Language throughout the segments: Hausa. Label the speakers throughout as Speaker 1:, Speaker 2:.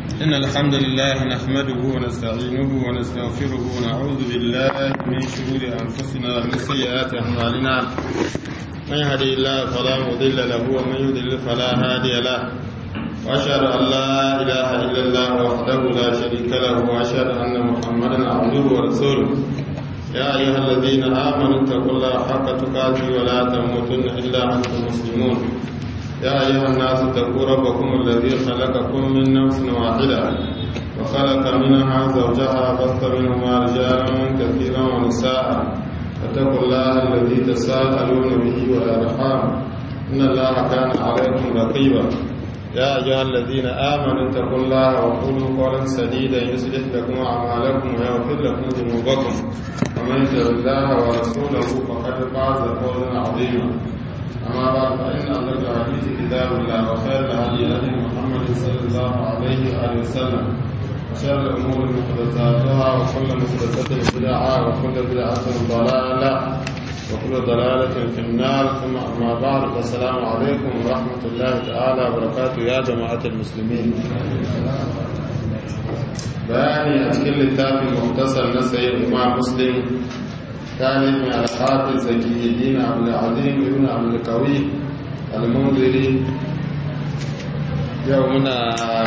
Speaker 1: إن الحمد لله نحمده ونستعينه ونستغفره ونعوذ بالله من شرور أنفسنا ومن سيئات أعمالنا من يهدي الله فلا مضل له ومن يضلل فلا هادي له وأشهد أن لا إله إلا الله وحده لا شريك له وأشهد أن محمدا عبده ورسوله يا أيها الذين آمنوا اتقوا الله حق تقاته ولا تموتن إلا وأنتم مسلمون يا أيها الناس اتقوا ربكم الذي خلقكم من نفس واحدة وخلق منها زوجها بث منهما رجالا كثيرا ونساء فاتقوا الله الذي تساءلون به والأرحام إن الله كان عليكم رقيبا يا أيها الذين آمنوا اتقوا الله وقولوا قولا سديدا يصلح لكم أعمالكم ويغفر لكم ذنوبكم ومن يطع الله ورسوله فقد فاز فوزا عظيما أما بعد فإن أصدق الحديث كتاب الله وخير الهدي هدي محمد صلى الله عليه وآله وسلم وشر الأمور محدثاتها وكل محدثة بدعة وكل بدعة ضلالة وكل ضلالة في النار ثم أما بعد فالسلام عليكم ورحمة الله تعالى وبركاته يا جماعة المسلمين بياني أتكلم التافي مختصر نسي الإمام مسلم كان من الحافظ زكي الدين عبد العظيم ابن عبد القوي المنذري يومنا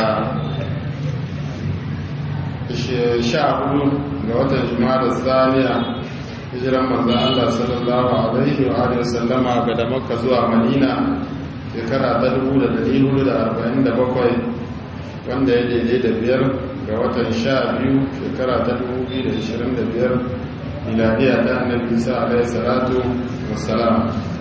Speaker 1: شعب لوطن جماعة الثانية hijiran manzan Allah sallallahu Alaihi wa Alaihi wasallama ga da maka zuwa madina shekara ta 1447 wanda ya daidai da biyar ga watan sha biyu shekara ta 2025 miladiya ta annabi isa alaihi salatu wassalam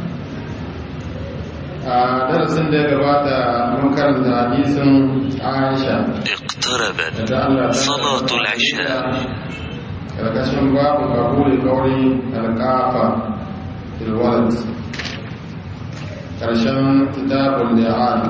Speaker 1: a darasin da ya gabata mun karanta hadisin aisha
Speaker 2: اقتربت صلاة العشاء
Speaker 1: karkashin babu kabuli kauri alkafa filwalid karshen kitabun li'an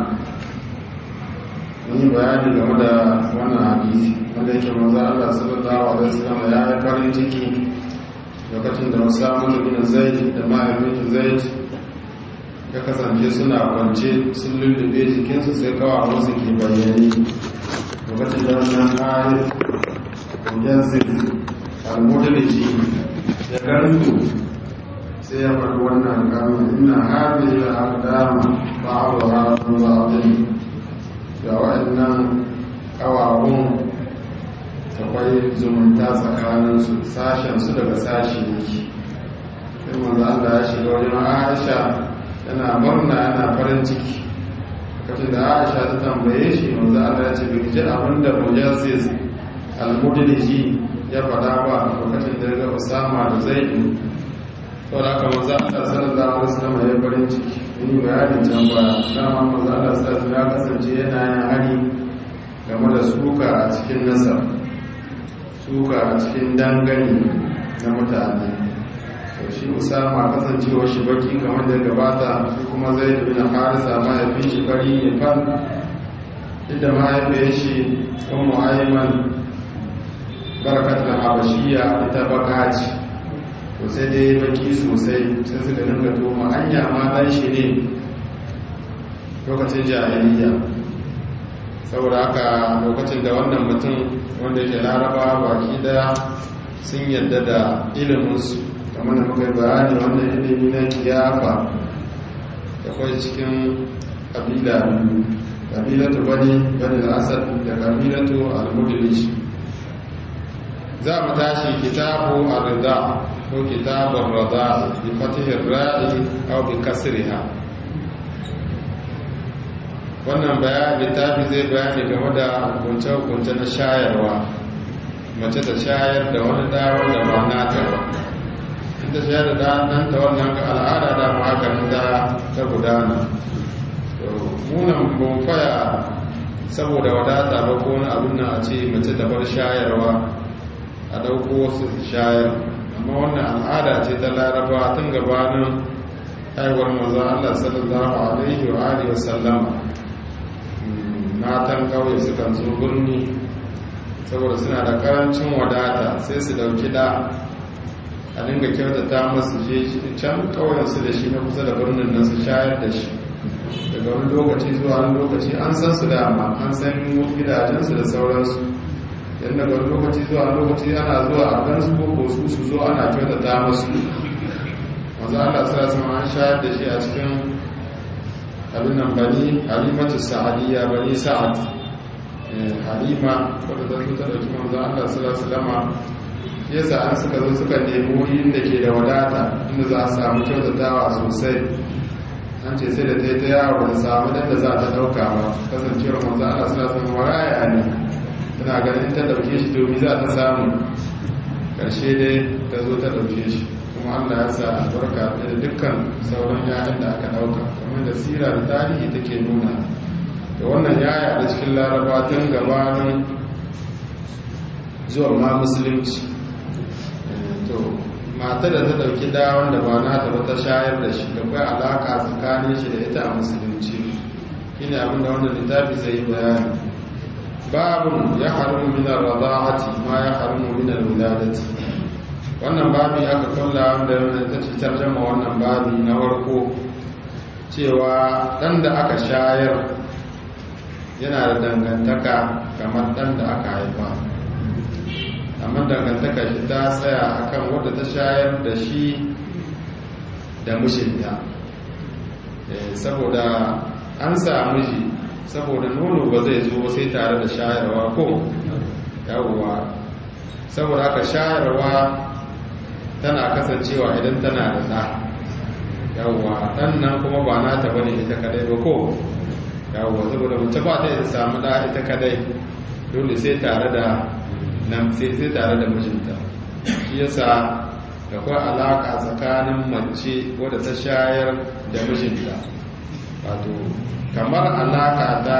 Speaker 1: mun yi bayani game da wannan hadisi wanda yake manzo Allah sallallahu alaihi wasallam ya yi farin ciki lokacin da Usama bin Zaid da mahaifin Zaid ya kasance suna kwance sun lullube jikinsu sai kawo su ke bayyane lokacin da wannan ayat mujazzid al-mudaliji ya gantu sai ya faɗi wannan kalmar ina hadhihi al-aqdama ba'daha min ba'din da wa'annan kawawun akwai zumunta tsakaninsu sashensu daga sashi yake sai manzo Allah ya shiga wajen Aisha yana murna yana farin ciki lokacin da Aisha ta tambaye shi manzo Allah ya ce bai ji abin da Mujassiz al-Mudliji ya faɗa ba lokacin da ga Usama da Zaid to da haka manzo Allah sallallahu alaihi wasallam ya farin ciki ni bayanin can ba dama manzo Allah sallallahu alaihi ya kasance yana yin hari game da suka a cikin nasar suka a cikin dangane na mutane to shi usama kasancewa shi baki kamar da gabata shi kuma zai da bin harisa mahaifin shi bari ne fan inda mahaifin shi kan mu'ayman barakat da habashiya ita baka ce to sai dai baki sosai sai suka dinga toma anya ma dan shi ne lokacin jahiliya saboda haka lokacin da wannan mutum wanda ke laraba baki daya sun yadda da iliminsu kamar da muka yi bayani wannan ilimi na kiyafa da kwai cikin kabila biyu kabilatu bani bani asad da kabilatu al-mudlish za mu tashi kitabu ar-rida ko kitabun rida bi fatihi ar-ra'i aw bi kasriha wannan bayani littafi zai bayani game da hukunce-hukunce na shayarwa mace ta shayar da wani da wanda ba nata ba inda shayar da ɗanta wannan ga al'ada da maganin da ta gudana munan bonfaya saboda wadata ba ko wani abin na a ce mace ta bar shayarwa a ɗauko wasu shayar amma wannan al'ada ce ta laraba tun gabanin haihuwar maza Allah sallallahu alaihi wa alihi wa sallama matan kauye sukan zo birni saboda suna da karancin wadata sai su dauki da a dinga kyautata masu je can kauyensu da shi na kusa da birnin nan su shayar da shi da daga wani lokaci zuwa wani lokaci an san su dama an san gidajensu da sauransu yadda daga wani lokaci zuwa wani lokaci ana zuwa a gansu ko ko su su zo ana kyautata musu wanzu Allah sa sama an shayar da shi a cikin abin nan bani halimatu sa'adiyya bani sa'ad halima wadda ta zo ta dauki manzo Allah sallallahu alaihi wasallam yasa an suka zo suka nemi wurin da ke da wadata inda za a samu kyautatawa sosai an ce sai da ta yi ta yawo da samu dan da za ta dauka ba kasancewar manzo Allah sallallahu alaihi wasallam waraya ne tana ganin ta dauke shi domin za ta samu karshe dai ta zo ta dauke shi kuma Allah ya sa albarka da dukkan sauran yayan da aka dauka kamar da sira da tarihi take nuna da wannan ya yaɗa cikin laraba tun gabanin zuwa ma musulunci to mata da ta dauki da wanda ba na ta ta shayar da shi da kai alaka tsakanin shi da ita a musulunci shine abin da wannan littafi zai yi bayani babun ya haramu min ar-rada'ati ma ya haramu min al-wiladati wannan babi aka kalla wanda ta ce tarjama wannan babi na warko cewa dan da aka shayar yana da dangantaka kamar dan da aka haifa amma dangantaka shi ta tsaya akan wadda ta shayar da shi da mishinta saboda an sa miji saboda nono ba zai zo sai tare da shayarwa ko yawwa saboda aka shayarwa tana kasancewa idan tana da ɗa yawwa ɗan nan kuma ba nata bane ita kadai ba ko yawwa saboda mace ba ta yi samu ɗa ita kadai dole sai tare da nan sai sai tare da mijinta shi yasa da kwa alaka tsakanin mace wadda ta shayar da mijinta wato kamar alaka ta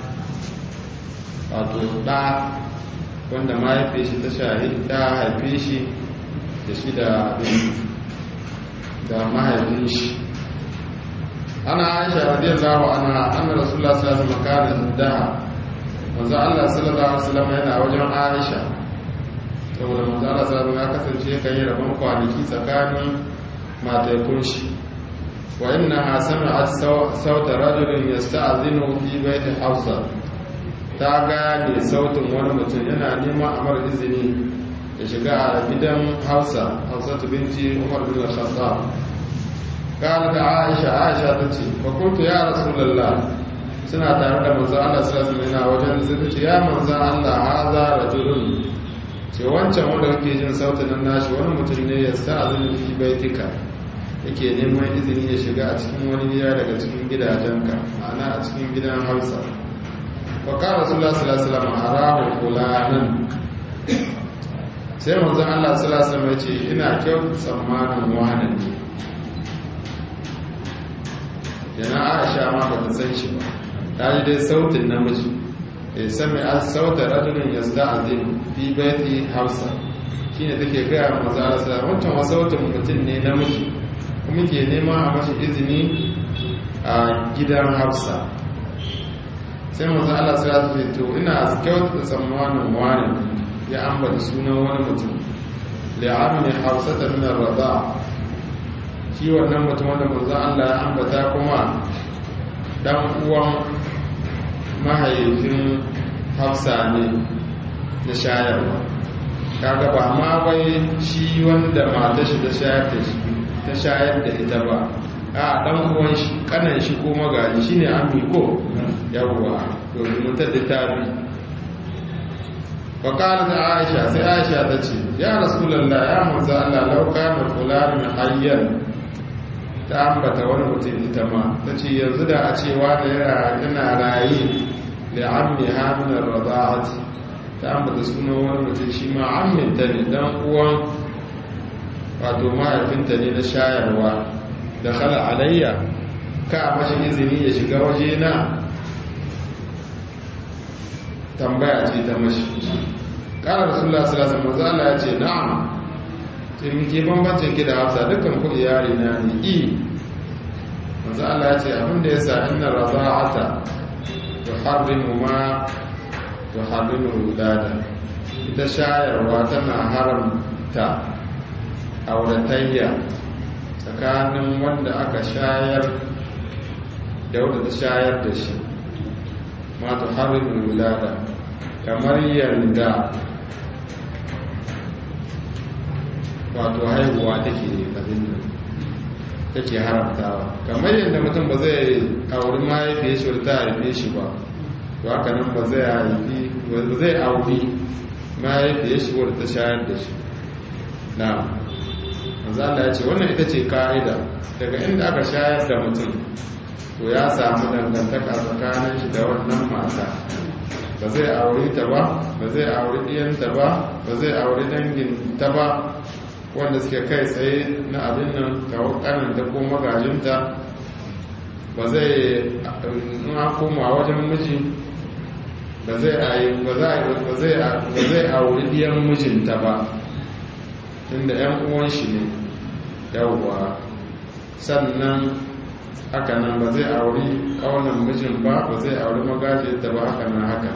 Speaker 1: wato ɗa wanda mahaife shi ta shahi ta haife shi da shi da da mahaifin shi ana aisha radiyallahu anha anna rasulullah sallallahu alaihi wasallam kana daha manzo Allah sallallahu alaihi wasallam yana wajen Aisha saboda manzo Allah sallallahu ya kasance kan yi rabon kwanaki tsakanin matakun shi wa innaha sami'at sauta rajulin yasta'zinu fi baiti Hafsa ta gane sautin wani mutum yana neman amar izini ya shiga a gidan Hafsa Hafsa binti Umar bin Khattab قالت عائشة عائشة تتي فقلت يا رسول الله suna tare da manzo Allah sallallahu alaihi wasallam wajen zai ce ya manzo Allah haza rajulun ce wancan wanda kake jin sautin nan nashi wani mutum ne ya sa azumi fi baitika yake neman izini ya shiga a cikin wani gida daga cikin gidajenka ma'ana a cikin gidan Hausa wa qala rasulullah sallallahu alaihi wasallam arahu fulanan sai manzo Allah sallallahu alaihi wasallam ya ce ina kyau tsammanin wani ne yana Aisha ma ba ta san shi ba ta ji dai sautin namiji ya sami an sauta rajulun ya sta'azin fi baiti hausa shi ne take gaya wa maza ala sallam wancan wa sautin mutum ne namiji kuma ke nema a mashi izini a gidan hausa sai maza ala sallam ce to ina kyauta da tsammanin wani ya ambata sunan wani mutum li'amni hausa ta min rada shi wannan mutum wanda manzo Allah ya ambata kuma dan uwan mahaifin hafsa ne na shayarwa kaga ba ma bai shi wanda mata shi ta shayar da shi ta shayar da ita ba a dan uwan shi kanan shi ko magaji shine ammi ko yawwa to mutar da tabi fa qalat aisha sai aisha ta ce ya rasulullah ya manzo Allah law kana fulan hayyan ta ambata wani mutum ita ma ta ce yanzu da a cewa da yana raye da ammi haminar rada'ati ta ambata suna wani mutum shi ma amminta ne dan uwan wato mahaifinta ne na shayarwa da khala alayya ka mashi izini ya shiga waje na tambaya ce ta mashi ƙara rasulullah sallallahu alaihi wasallam ya ce na'am sai muke bambancin ki da hafsa dukkan ku iyali na ne i manzo Allah ya ce abin da yasa inna raza'ata tuharrimu ma tuharrimu wulada ita shayarwa tana haramta auratayya tsakanin wanda aka shayar da da wadda ta shayar da shi ma ta harin wulada kamar yadda wato haihuwa take abin nan take haramtawa kamar yadda mutum ba zai auri mahaifiyar shi wadda ta haife shi ba to haka nan ba zai haifi ba zai auri mahaifiyar shi wadda ta shayar da shi na manzala ya ce wannan ita ce ka'ida daga inda aka shayar da mutum to ya samu dangantaka tsakanin shi da wannan mata ba zai aure ta ba ba zai aure ɗiyanta ba ba zai aure dangin ta ba wanda suke kai tsaye na abin nan kawo kananta ko magajinta ba zai na koma wajen miji ba zai auri ɗiyan mijinta ba inda 'yan uwan shi ne yawwa sannan haka nan ba zai auri kaunan mijin ba ba zai auri magajinta ba haka nan haka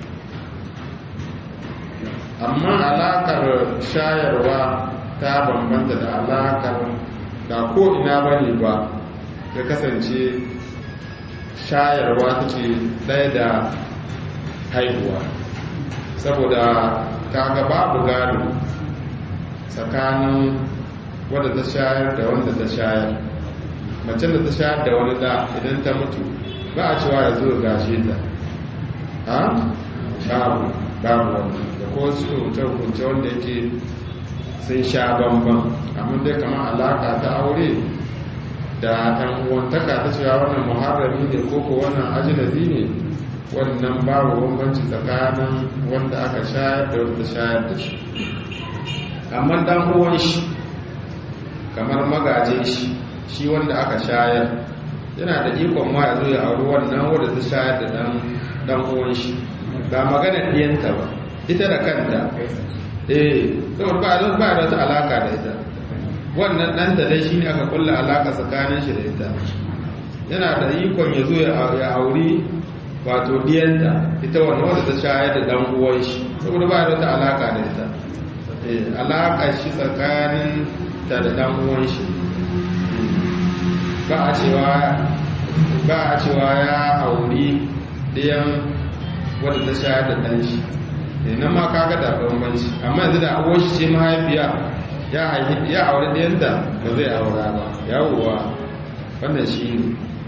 Speaker 1: amma alakar shayarwa ta bambanta da alakar da ko ina bane ba ya kasance shayarwa take ɗaya da haihuwa saboda kaga babu gado tsakanin wadda ta shayar da wanda ta shayar macen da ta shayar da wani da idan ta mutu ba a cewa ya zo gashe ta ha babu babu wani da ko su hukunce wanda yake sun sha bambam amma dai kamar alaka ta aure da ɗan uwantaka ta cewa wannan muharrami ne ko ko wannan ajinabi ne wannan babu bambanci tsakanin wanda aka shayar da wanda shayar da shi amma dan uwan shi kamar magajin shi shi wanda aka shayar yana da ikon ma ya zo ya auri wannan wanda ta shayar da dan dan uwan shi ba magana diyanta ba ita da kanta eh saboda ba da ba da alaka da ita wannan dan da dai shine aka kulla alaka tsakanin shi da ita yana da ikon ya zo ya auri wato diyanta ita wannan wanda ta shayar da dan uwan shi saboda ba da alaka da ita alaƙa shi tsakanin ta da ɗan uwan shi ba a cewa ba a cewa ya auri ɗayan wadda ta shayar da ɗan shi nan ma kaga da bambanci amma yanzu da uwan shi ce mahaifiya ya haifi ya auri ɗayanta ba zai aura ba yawuwa wannan shi ne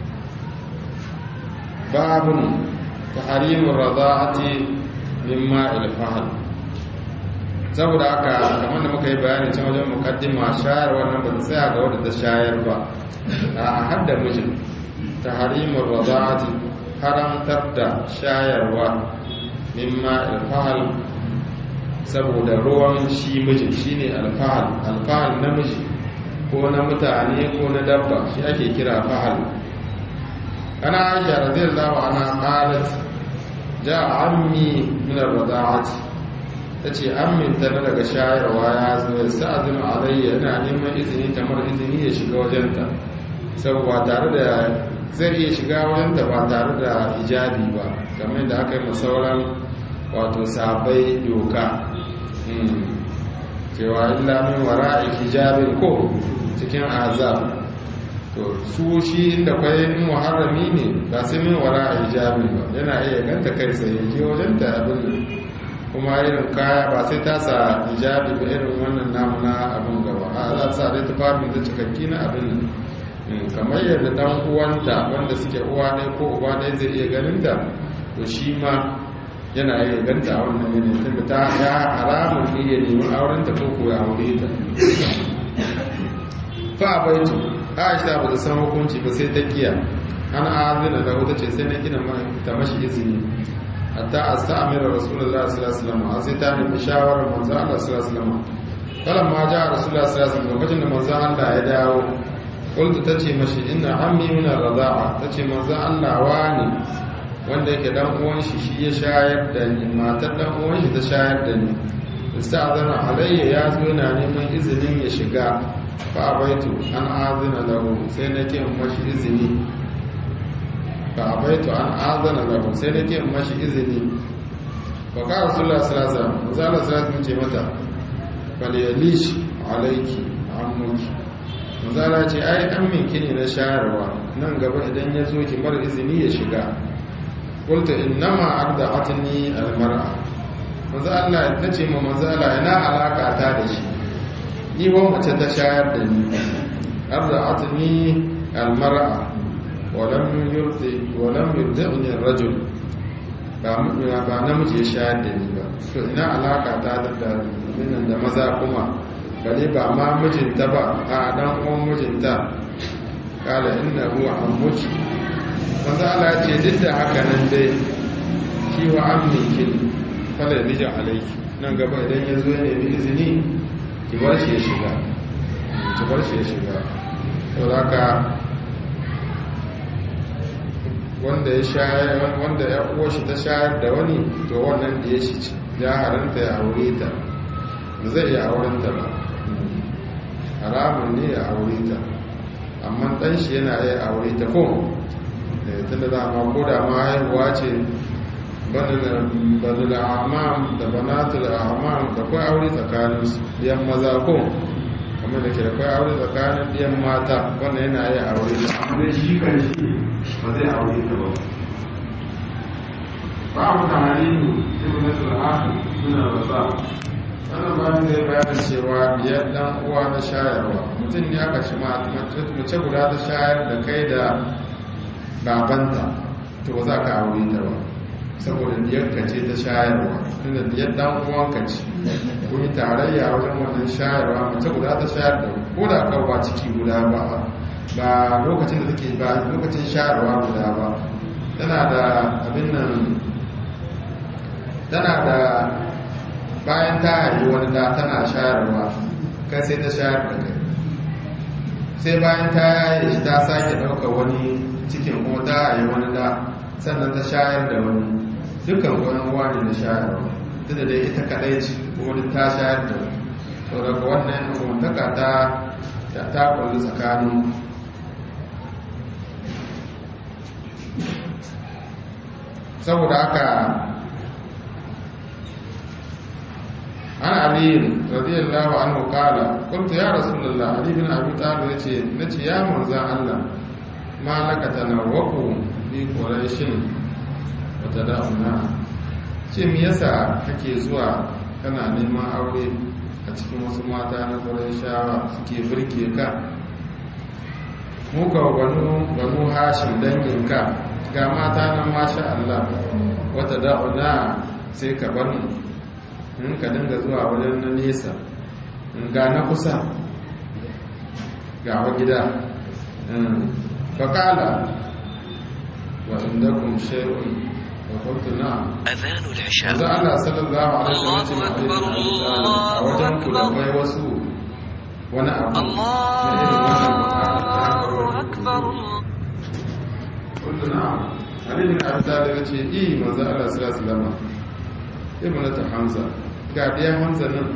Speaker 1: babun taharimin raza'ati mimma ilfahal saboda haka kamar da muka yi bayani can wajen mukaddima shayar wannan ba ta tsaya ga wadda ta shayar ba a hadda mijin ta harimar raza'ati haramtar da shayarwa mimma alfahal saboda ruwan shi mijin shine alfahal alfahal namiji ko na mutane ko na dabba shi ake kira fahal ana aisha radiyallahu anha qalat ja'a ammi min ar-rada'ati ta ce an minta na daga shayarwa ya zo ya sa'adun alayya yana neman izini tamar izini ya shiga wajenta saboda tare da zai iya shiga wajenta ba tare da hijabi ba kamar da aka yi masauran wato sabai doka cewa illa min wara'i hijabin ko cikin azab to su shi inda kwai in muharrami ne ba sai min wara'i hijabin ba yana iya ganta kai sai ya je wajenta abin kuma irin kaya ba sai ta sa hijabi ba irin wannan namu na abin gaba a za sa dai tufafi da cikakki na abin nan kamar yadda dan uwanta wanda suke uwa ɗaya ko uba ɗaya zai iya ganin ta to shi ma yana iya ganta a wannan yanayi tunda ta ya haramun ne ya nemi auren ta ko ko ya aure ta fa baitu Aisha ba ta san hukunci ba sai ta kiya an azina da wata ce sai na gina ta mashi izini hatta asta'mira rasulullahi sallallahu alaihi wasallam sai ta nemi shawarar manzo Allah sallallahu alaihi wasallam kalan ma ja rasulullahi sallallahu alaihi wasallam lokacin da manzo Allah ya dawo kultu tace mashi inna ammi min ar-rida'a tace manzo Allah wani wanda yake dan uwan shi shi ya shayar da ni matar dan uwan shi ta shayar da ni ista'zana alayya ya zo na neman izinin ya shiga fa abaitu an azina lahu sai nake mashi izini fa abaitu an azana lahu sai nake mashi izini fa ka rasulullah sallallahu alaihi wasallam zalla sallallahu ce mata fal yalish alayki ammuki manzala ce ai an minki ne na shayarwa nan gaba idan ya zo ki bar izini ya shiga qultu innama arda'atni almar'a manzo Allah ta ce ma manzo Allah ina alaka ta da shi ni wa mace ta shayar da ni arda'atni almar'a wa lam yurdi wa lam yurdini ar-rajul ba ba namiji ya shayar da ni ba to ina alaka ta da da maza kuma bale ba ma mijinta ba a dan uwan mijinta kala inna huwa ammuki manzo Allah ya ce duk da haka nan dai shi wa ammikin fala bija alayki nan gaba idan ya zo ya nemi izini ki bar shi ya shiga ki bar shi ya shiga saboda haka wanda ya shayar wanda ya uwa shi ta shayar da wani to wannan da ya shi ya haranta ya aure ta ba zai iya auren ta ba haramun ne ya aure ta amma dan shi yana iya aure ta ko tun da dama ko da ma haihuwa ce bani da amam da banatu da amam da kwai aure tsakanin biyan maza ko kamar da ke da kwai aure tsakanin biyan mata wannan yana iya aure ta amma shi kan shi ba zai aure ta ba babu tahalinu ibn al-ahad suna rasa wannan bayan zai bayanin cewa biyar dan uwa na shayarwa mutum ne aka shi mace guda ta shayar da kai da babanta to ba za ka aure ta ba saboda biyar ka ce ta shayarwa tunda biyar dan uwan ka ce kun yi tarayya wajen wannan shayarwa mace guda ta shayar da ko da kawo ba ciki guda ba ba lokacin da take ba lokacin shayarwa guda ba tana da abin nan tana da bayan ta haifi wani da tana shayarwa kai sai ta shayar da kai sai bayan ta yaye shi ta sake ɗauka wani cikin kuma ta haifi wani da sannan ta shayar da wani dukkan wani wani na shayarwa tunda dai ita kaɗai ce kuma duk ta shayar da wani to daga wannan umartaka ta ta kulli tsakanin saboda haka عن علي رضي الله عنه قال قلت يا رسول الله علي بن ابي طالب yace nace ya manzo Allah ma laka tanawwaku bi quraishin wa tada'una ce me yasa kake zuwa kana neman aure a cikin wasu mata na quraishawa suke burke ka mu ka banu banu hashim dangin ka ga mata nan masha Allah wa tada'una sai ka bar mu in ka dinga zuwa wajen na nesa in ga na kusa ga wa gida faƙala wa inda kun shay'un wa kuntu na
Speaker 2: أذان العشاء
Speaker 1: yanzu Allah sallallahu alaihi wa sallam a wajen ku da kai wasu wani abu na irin wannan kuntu na Ali bin Abi Talib ya ce i manzo Allah sallallahu alaihi wa sallam ibnata Hamza ga ɗaya hamza nan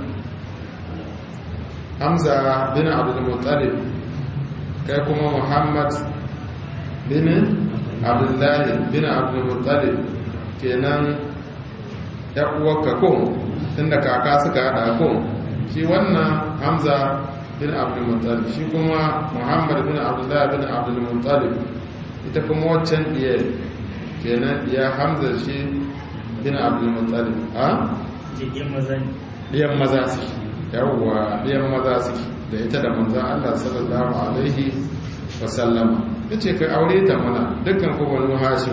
Speaker 1: hamza bin abdulmuttalib kai kuma muhammad bin abdullahi bin abdulmuttalib kenan ya uwarka ko tunda kaka suka hada ko shi wannan hamza bin abdulmuttalib shi kuma muhammad bin abdullahi bin abdulmuttalib ita kuma waccan ɗiya kenan ɗiya hamza shi bin abdulmuttalib a? ɗiyan maza su yawwa ɗiyan maza su da ita da manzan Allah sallallahu alaihi wasallama ya ce kai aure ta mana dukkan ku banu hashim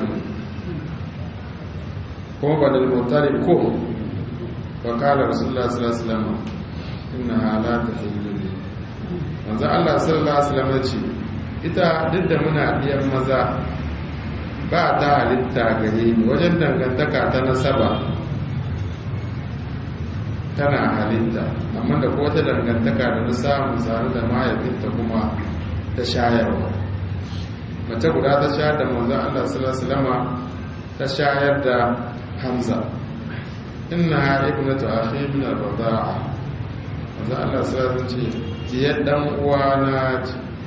Speaker 1: kuma banu mutari ko wa kala rasulullah sallallahu alaihi wasallama inna halata hilluli manzan Allah sallallahu alaihi wasallama ce ita duk da muna ɗiyan maza ba ta halitta gare ni wajen dangantaka ta nasaba tana halitta amma da ko wata dangantaka da na samu tsare da mahaifinta kuma ta shayarwa mace guda ta shayar da manzon Allah sallallahu ta shayar da Hamza innaha ibnatu akhi min al-rida'a manzon Allah sallallahu alaihi ce jiyar dan uwa na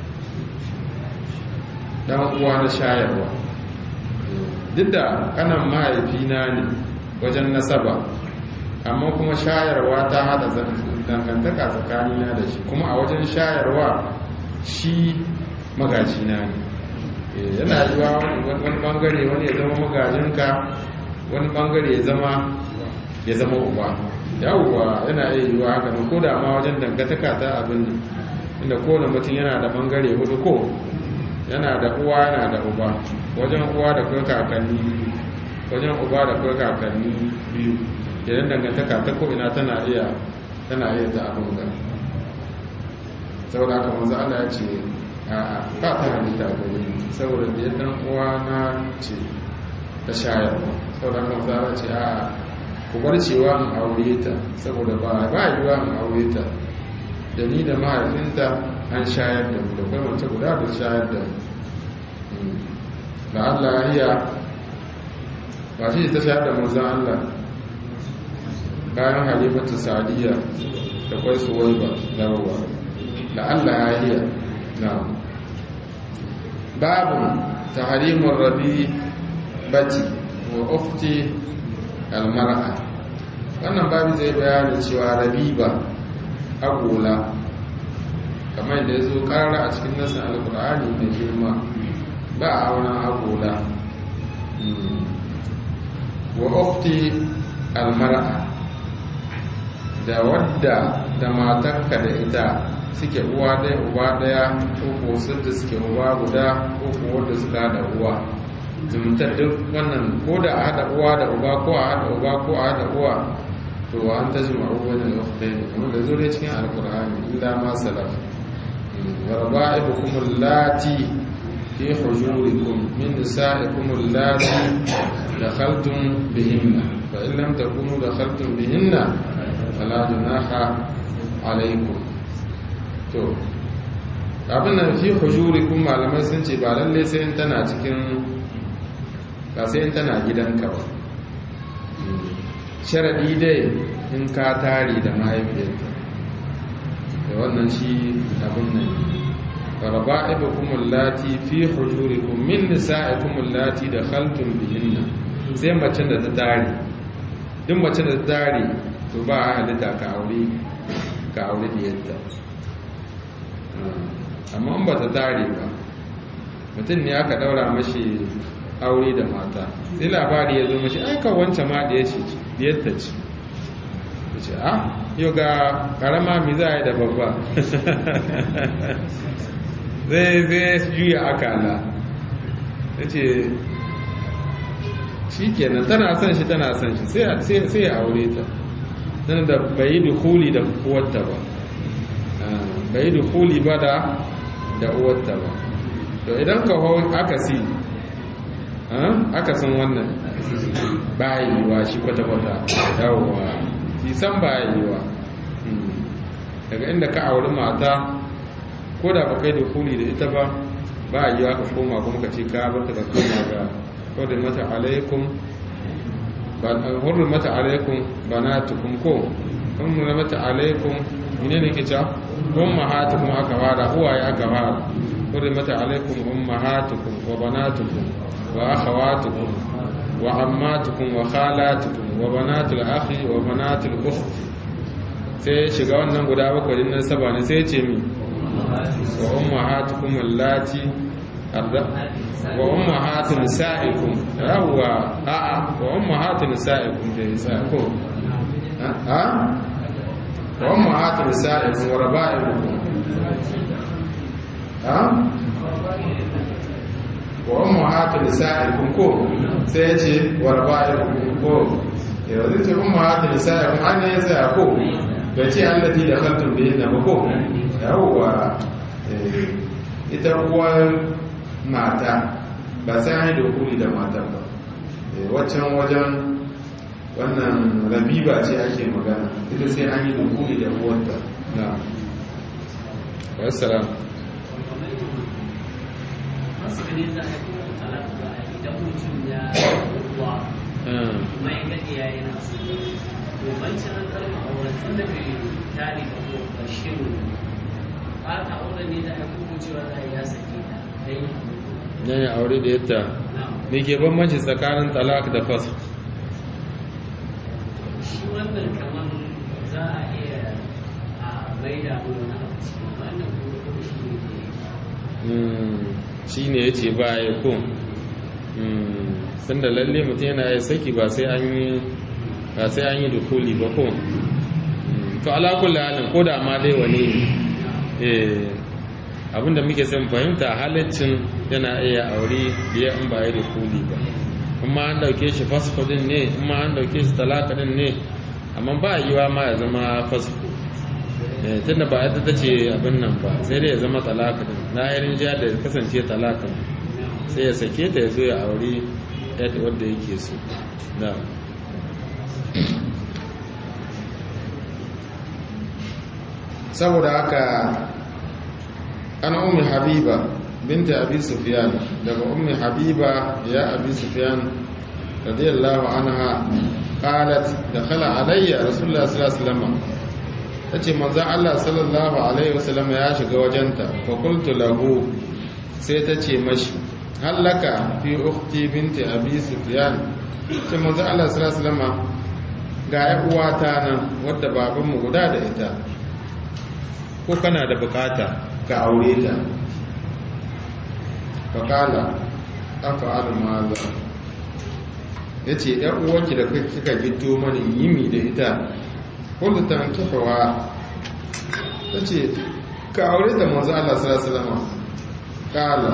Speaker 1: dan uwa na shayarwa duk da kanan mahaifina ne wajen nasaba amma kuma shayarwa ta hada dangantaka tsakanina da shi kuma a wajen shayarwa
Speaker 3: shi magajina ne yana yiwa wani bangare wani ya zama magajinka wani bangare ya zama ya zama uba yawwa yana iya yiwa haka ko da ma wajen dangantaka ta abin inda kowane mutum yana da bangare hudu ko yana da uwa yana da uba wajen uwa da kai kakanni wajen uba da kai kakanni biyu idan dangantaka ta ko ina tana iya tana iya ta abin ga saboda haka manzo Allah ya ce a ba ta halitta gare saboda da ya dan uwa na ce ta shayar saboda haka manzo Allah ce a ku bar cewa in aure ta saboda ba ba yiwa in aure ta da ni da mahaifinta an shayar da mu da kai mace guda da shayar da mu da Allah ya ba shi ta shayar da manzon Allah bayan halimatu sadiya da kwai suwai ba dawowa da Allah ya hiya na babu ta halimun rabi bati wa ufti almar'a wannan babu zai bayani cewa rabiba agola kamar da ya zo karara a cikin nasin alkur'ani mai girma ba a auren agola wa ufti almar'a da wadda da matarka da ita suke uwa ɗaya uba ɗaya ko ko da suke uba guda ko ko wadda suka haɗa uwa zumuntar duk wannan ko da a haɗa uwa da uba ko a haɗa uba ko a haɗa uwa to an ta jima uwa da ukhtai ne kuma da zo dai cikin alkur'ani illa ma salaf wa raba'ibukum allati fi hujurikum min nisa'ikum allati dakhaltum bihinna fa in lam takunu dakhaltum bihinna fala junaha alaikum to abin nan fi hujurikum malamai sun ce ba lalle sai in tana cikin ba sai in tana gidanka ba sharadi dai in ka tari da mahaifiyarta da wannan shi abin nan raba'ibukum allati fi hujurikum min nisa'ikum allati dakhaltum bihinna sai mace da ta tare duk mace da ta tare to ba a halitta ka aure ka aure diyarta amma in ba ta tare ba mutum ne aka daura mashi aure da mata sai labari ya zo mashi aika wancan ma da ya ce diyarta ce ya ce ah yau ga karama mi za a yi da babba zai zai juya akala ya ce shi kenan tana son shi tana son shi sai ya aure ta nan da bai yi dukuli da uwarta ba bai yi dukuli ba da da uwarta ba to idan ka hau aka si aka san wannan ba yiwuwa shi kwata-kwata yawwa shi san ba yiwuwa daga inda ka auri mata ko da ba kai dukuli da ita ba ba yiwuwa ka koma kuma ka ce ka bata da koma ga wadda mata alaikum hurri mata alaikum banatukum ko hurri mata alaikum mine ne ke ca ummahatukum aka fara uwaye aka fara hurri mata alaikum ummahatukum wa banatukum wa akhawatukum wa ammatukum wa khalatukum wa banatul akhi wa banatul ukhti sai shiga wannan guda bakwai din nan saba ne sai ce mi wa ummahatukum allati wa ummahatu nisaikum yawwa a'a wa ummahatu nisaikum da nisaikum ha wa ummahatu nisaikum wa raba'ibukum ha wa ummahatu nisaikum ko sai ya ce wa raba'ibukum ko yau zai ce ummahatu nisaikum an ne sai ko bai ce allati da khaltum bihi na ko yawwa ita uwar mata ba sai an yi dokuli da matar ba waccan wajen wannan rabiba ce ake magana ita sai an yi dokuli da uwarta na wassalam nan ya aure da yadda me ke bambanci tsakanin talak da fasa
Speaker 4: shi wannan kamar za a iya a
Speaker 3: shi ne ya ce ba ya kun sun da lalle mutum yana ya saki ba sai an yi ba sai an yi dukuli ba kun to alakulla halin ko da ma dai wani abinda muke son fahimta halaccin yana iya aure biya in ba ya dukuli ba kuma an dauke shi fasfodin ne kuma an dauke shi talakadin ne amma ba yiwa ma ya zama fasfo tunda ba yadda ta ce abin nan ba sai dai ya zama talakadin na yarin jiya da kasance talakan sai ya sake ta ya zo ya aure yadda wadda yake so na
Speaker 1: saboda haka ana ummi habiba binta abi sufyan daga ummi habiba ya abi sufyan radiyallahu anha qalat dakhala alayya rasulullah sallallahu alaihi wasallam tace manzo Allah sallallahu alaihi wasallam ya shiga wajenta fa qultu lahu sai tace mashi hallaka fi ukhti binti abi sufyan ce manzo Allah sallallahu alaihi wasallam ga ya uwata nan wadda babanmu guda da ita
Speaker 3: ko kana da bukata
Speaker 1: ka aure ta faƙala aka almaza ya ce uwarki da kika gito mani yimi da ita wadda ta kifawa ta ce ka aure ta manzo Allah salama ƙala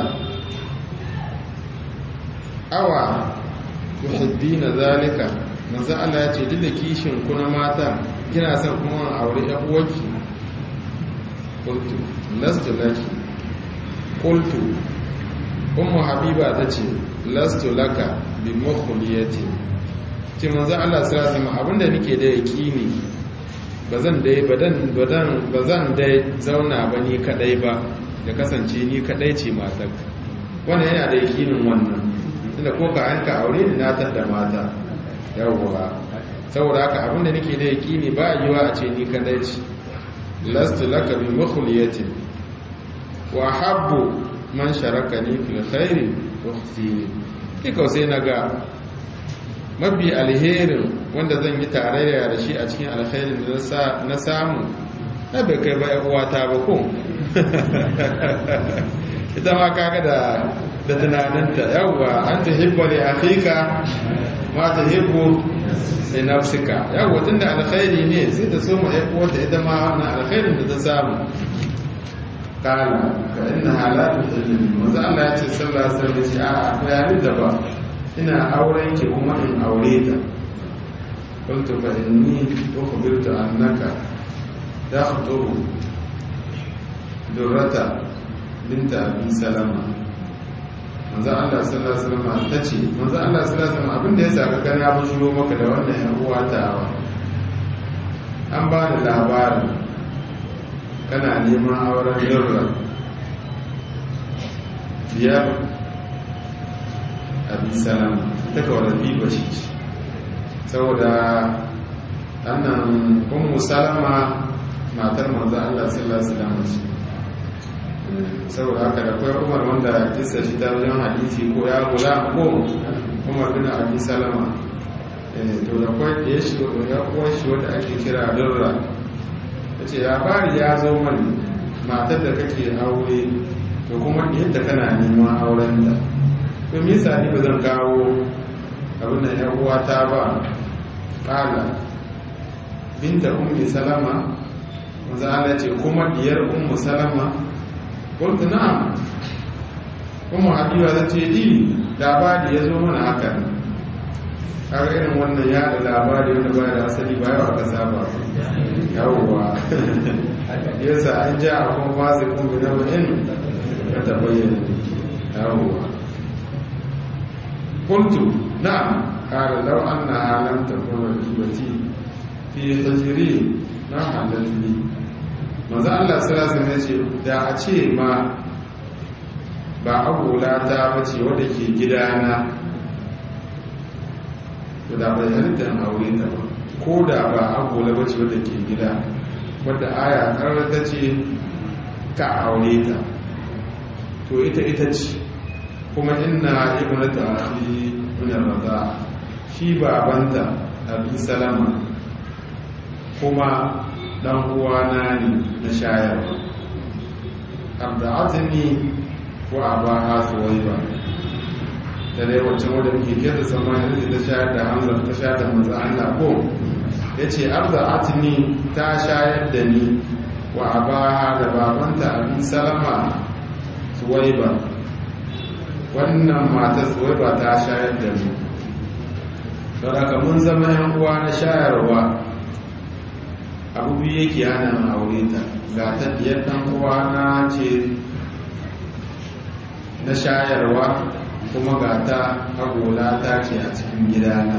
Speaker 1: awa tuhibbina zalika manzo Allah ya ce duk da kishin kuna mata kina son kuma aure uwarki qultu lastu laki qultu ummu habiba tace lastu laka bi mukhliyati ce manzo Allah sallallahu alaihi wasallam abinda nake da yakini bazan dai badan badan bazan dai zauna ba ni kadai ba da kasance ni kadai ce matar wannan yana da yakinin wannan tunda ko ka an ka aure ni na tada mata yawwa saboda haka abinda nake da yakini ba yiwa a ce ni kadai ce lastu laka bi mukhliyatin wa habbu man sharakani fil khairi ukhti kika sai naga mabi alherin wanda zan yi tarayya da shi a cikin alkhairin da na samu na bai kai ba uwata ba ko ita ma kaga da da tunaninta yawwa an tuhibba li akhika ma tuhibbu sai nafsika yawa tunda alkhairi ne sai ta so mu ai uwarta ita ma wannan alkhairin da ta samu kana fa inna halatu ilmi manzo Allah ya ce sallallahu alaihi wasallam a ko ya da ba ina auren ki kuma in aure ta qultu fa inni ukhbirtu annaka takhطر durrata binta abi salama manzo Allah sallallahu alaihi wasallam tace manzo Allah sallallahu alaihi wasallam abinda ya saka kan ya bujuro maka da wannan yan uwa ta an ba da labarin kana neman auren durra biyar abi salama ta kawar biba shi saboda annan ummu salama matar manzo Allah sallallahu alaihi wasallam ce saboda haka da kwai umar wanda kisa shi ta wajen hadisi ko ya gula ko umar bin abi salama to da kwai da ya shi ya kuwa shi wanda ake kira durra ta ce labari ya zo mani matar da kake aure to kuma yadda kana neman auren da to me yasa ni ba zan kawo abin da ya uwa ta ba kala binta ummi salama manzo Allah ce kuma diyar ummu salama kuntu na'am kuma habiba ta ce di labari ya zo mana haka har irin wannan ya da labari wanda baya da asali ba yawa kasa ba yawwa yasa an ja a kuma fasi kun bi nawa in ka tabayyana yawwa kuntu na'am qala law annaha lam takun rajibati fi hijri na halalli manzo Allah sallallahu alaihi wasallam da a ce ma ba agola ta bace wanda ke gidana to da bai halitta aure ta ba ko da ba agola bace wanda ke gida wadda aya karar ta ce ka aure ta to ita ita ce kuma inna ibnatu akhi min ar-rada shi babanta abi salama kuma dan uwana ne na shayarwa arda'atni wa abaha suwaiba da dai wacce wadda muke kira sama yanzu ta shayar da hamza ta shayar da manzo Allah ko yace arda'atni ta shayar da ni wa abaha da babanta abin salama suwaiba wannan matar suwaiba ta shayar da ni don haka mun zama yan uwa na shayarwa abu biyu yake hana aure ta ga ta biyar dan uwa na ce na shayarwa kuma ga ta agola ta ce a cikin gidana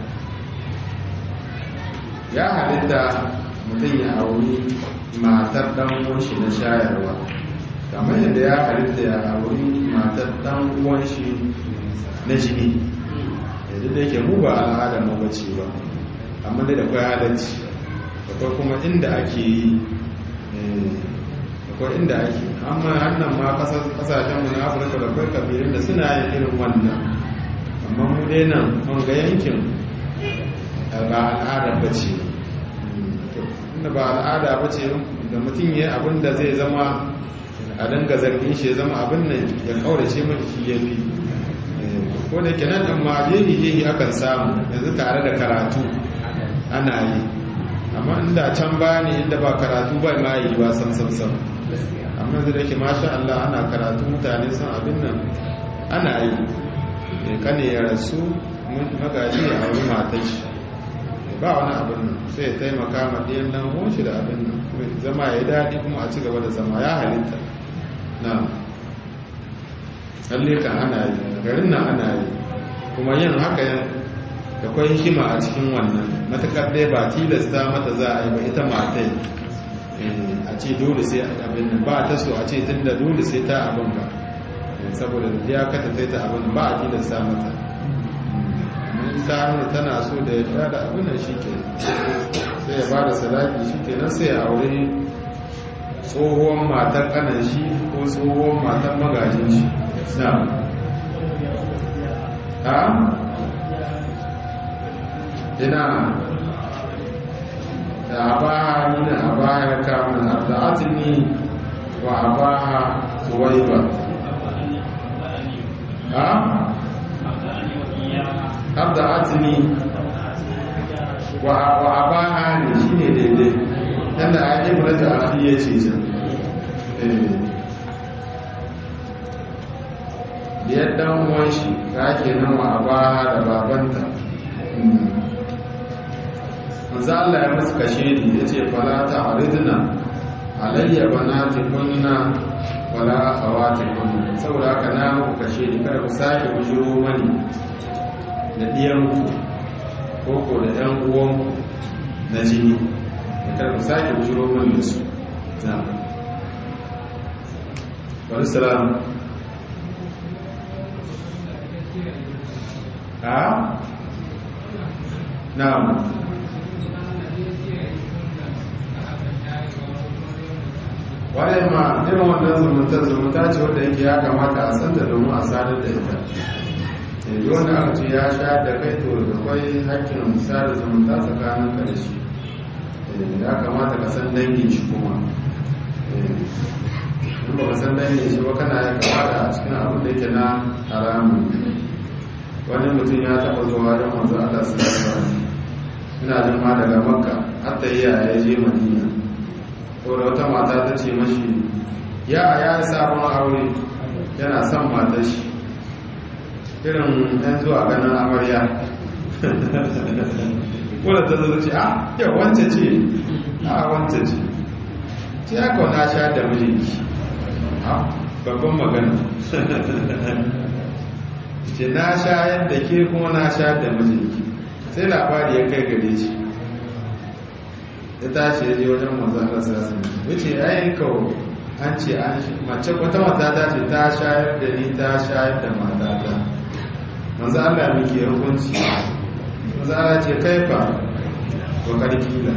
Speaker 1: ya halitta mutum ya auri matar dan uwanshi na shayarwa kamar yadda ya halitta ya auri matar dan uwanshi na jini yanzu da yake mu ba al'ada mu bace ba amma dai da kwai halacci akwai kuma inda ake yi akwai inda ake amma hannun ma kasashen mu na afirka da kwai kabilun da suna yin irin wannan amma mu dai nan mun ga yankin ba al'ada ba ce inda ba al'ada ba ce da mutum ya abin da zai zama a danga zargin shi ya zama abin nan ya kaurace mai shi ya fi ko da kenan ɗan ma jeji jeji akan samu yanzu tare da karatu ana yi amma inda can ba ne inda ba karatu ba ma yi ba sam sam sam amma yanzu da ke masha Allah ana karatu mutane sun abin nan ana yi kane ya rasu magaji ya auri matar shi ba wani abin nan sai ya taimaka ma ɗiyan nan shi da abin nan zama ya yi daɗi kuma a ci gaba da zama ya halitta na lalle kan ana yi garin nan ana yi kuma yin haka da kwai hikima a cikin wannan matakar dai ba tilasta mata za a yi ba ita matai a ce dole sai abin nan ba ta so a ce tun da dole sai ta abin ba saboda da ya kata sai ta abin ba a tilasta mata in ta nuna tana so da ya da abin nan shi ke sai ya ba da sadaki shi ke nan sai ya aure tsohuwan matar kanan shi ko tsohuwan matar magajin shi na ha ina da abaha nuna abaha ya kamun abda'atini wa abaha tuwaiba ha abda'atini wa abaha ne shi ne daidai yadda a yi murata a fiye ce can biyar dan uwan shi ga ke nan wa abaha da babanta manzo Allah ya musu kashe ni yace fala ta'ridna alayya banati kunna wala akhawati kunna saboda haka na muku kashe ni kada ku sake bujiro mani da diyan ku ko ko da ɗan uwan na jini kada ku sake bujiro mani da su na wani salam ha na'am wadda ma irin wannan zumunta zumunta ce wadda yake ya kamata a santa domin a sadar da ita yanzu wanda aka ce ya sha da kai to da kwai hakkin sada zumunta tsakanin ka da shi ya kamata ka san dangin shi kuma in ba ka san dangin shi ba kana ya kamata a cikin abin da yake na haramun wani mutum ya taɓa zuwa don wanzu Allah su ina jin ma daga makka hatta iya ya je madina ko da wata mata ta ce mashi ya ya yi sabon aure yana son matar shi irin yan zuwa ganin amarya wadda ta zo ce a yau wance ce a wance ce ce ya kauna sha da mijinki a babban magana ce na shayar da ke kuma na shayar da mijinki sai labari ya kai gare shi ya tashi ya je wajen manzo Allah sallallahu alaihi wasallam yace ai kawo an ce an mace wata mata ta ce ta shayar da ni ta shayar da mata ta manzo Allah miki hukunci manzo Allah ce kai fa to karkila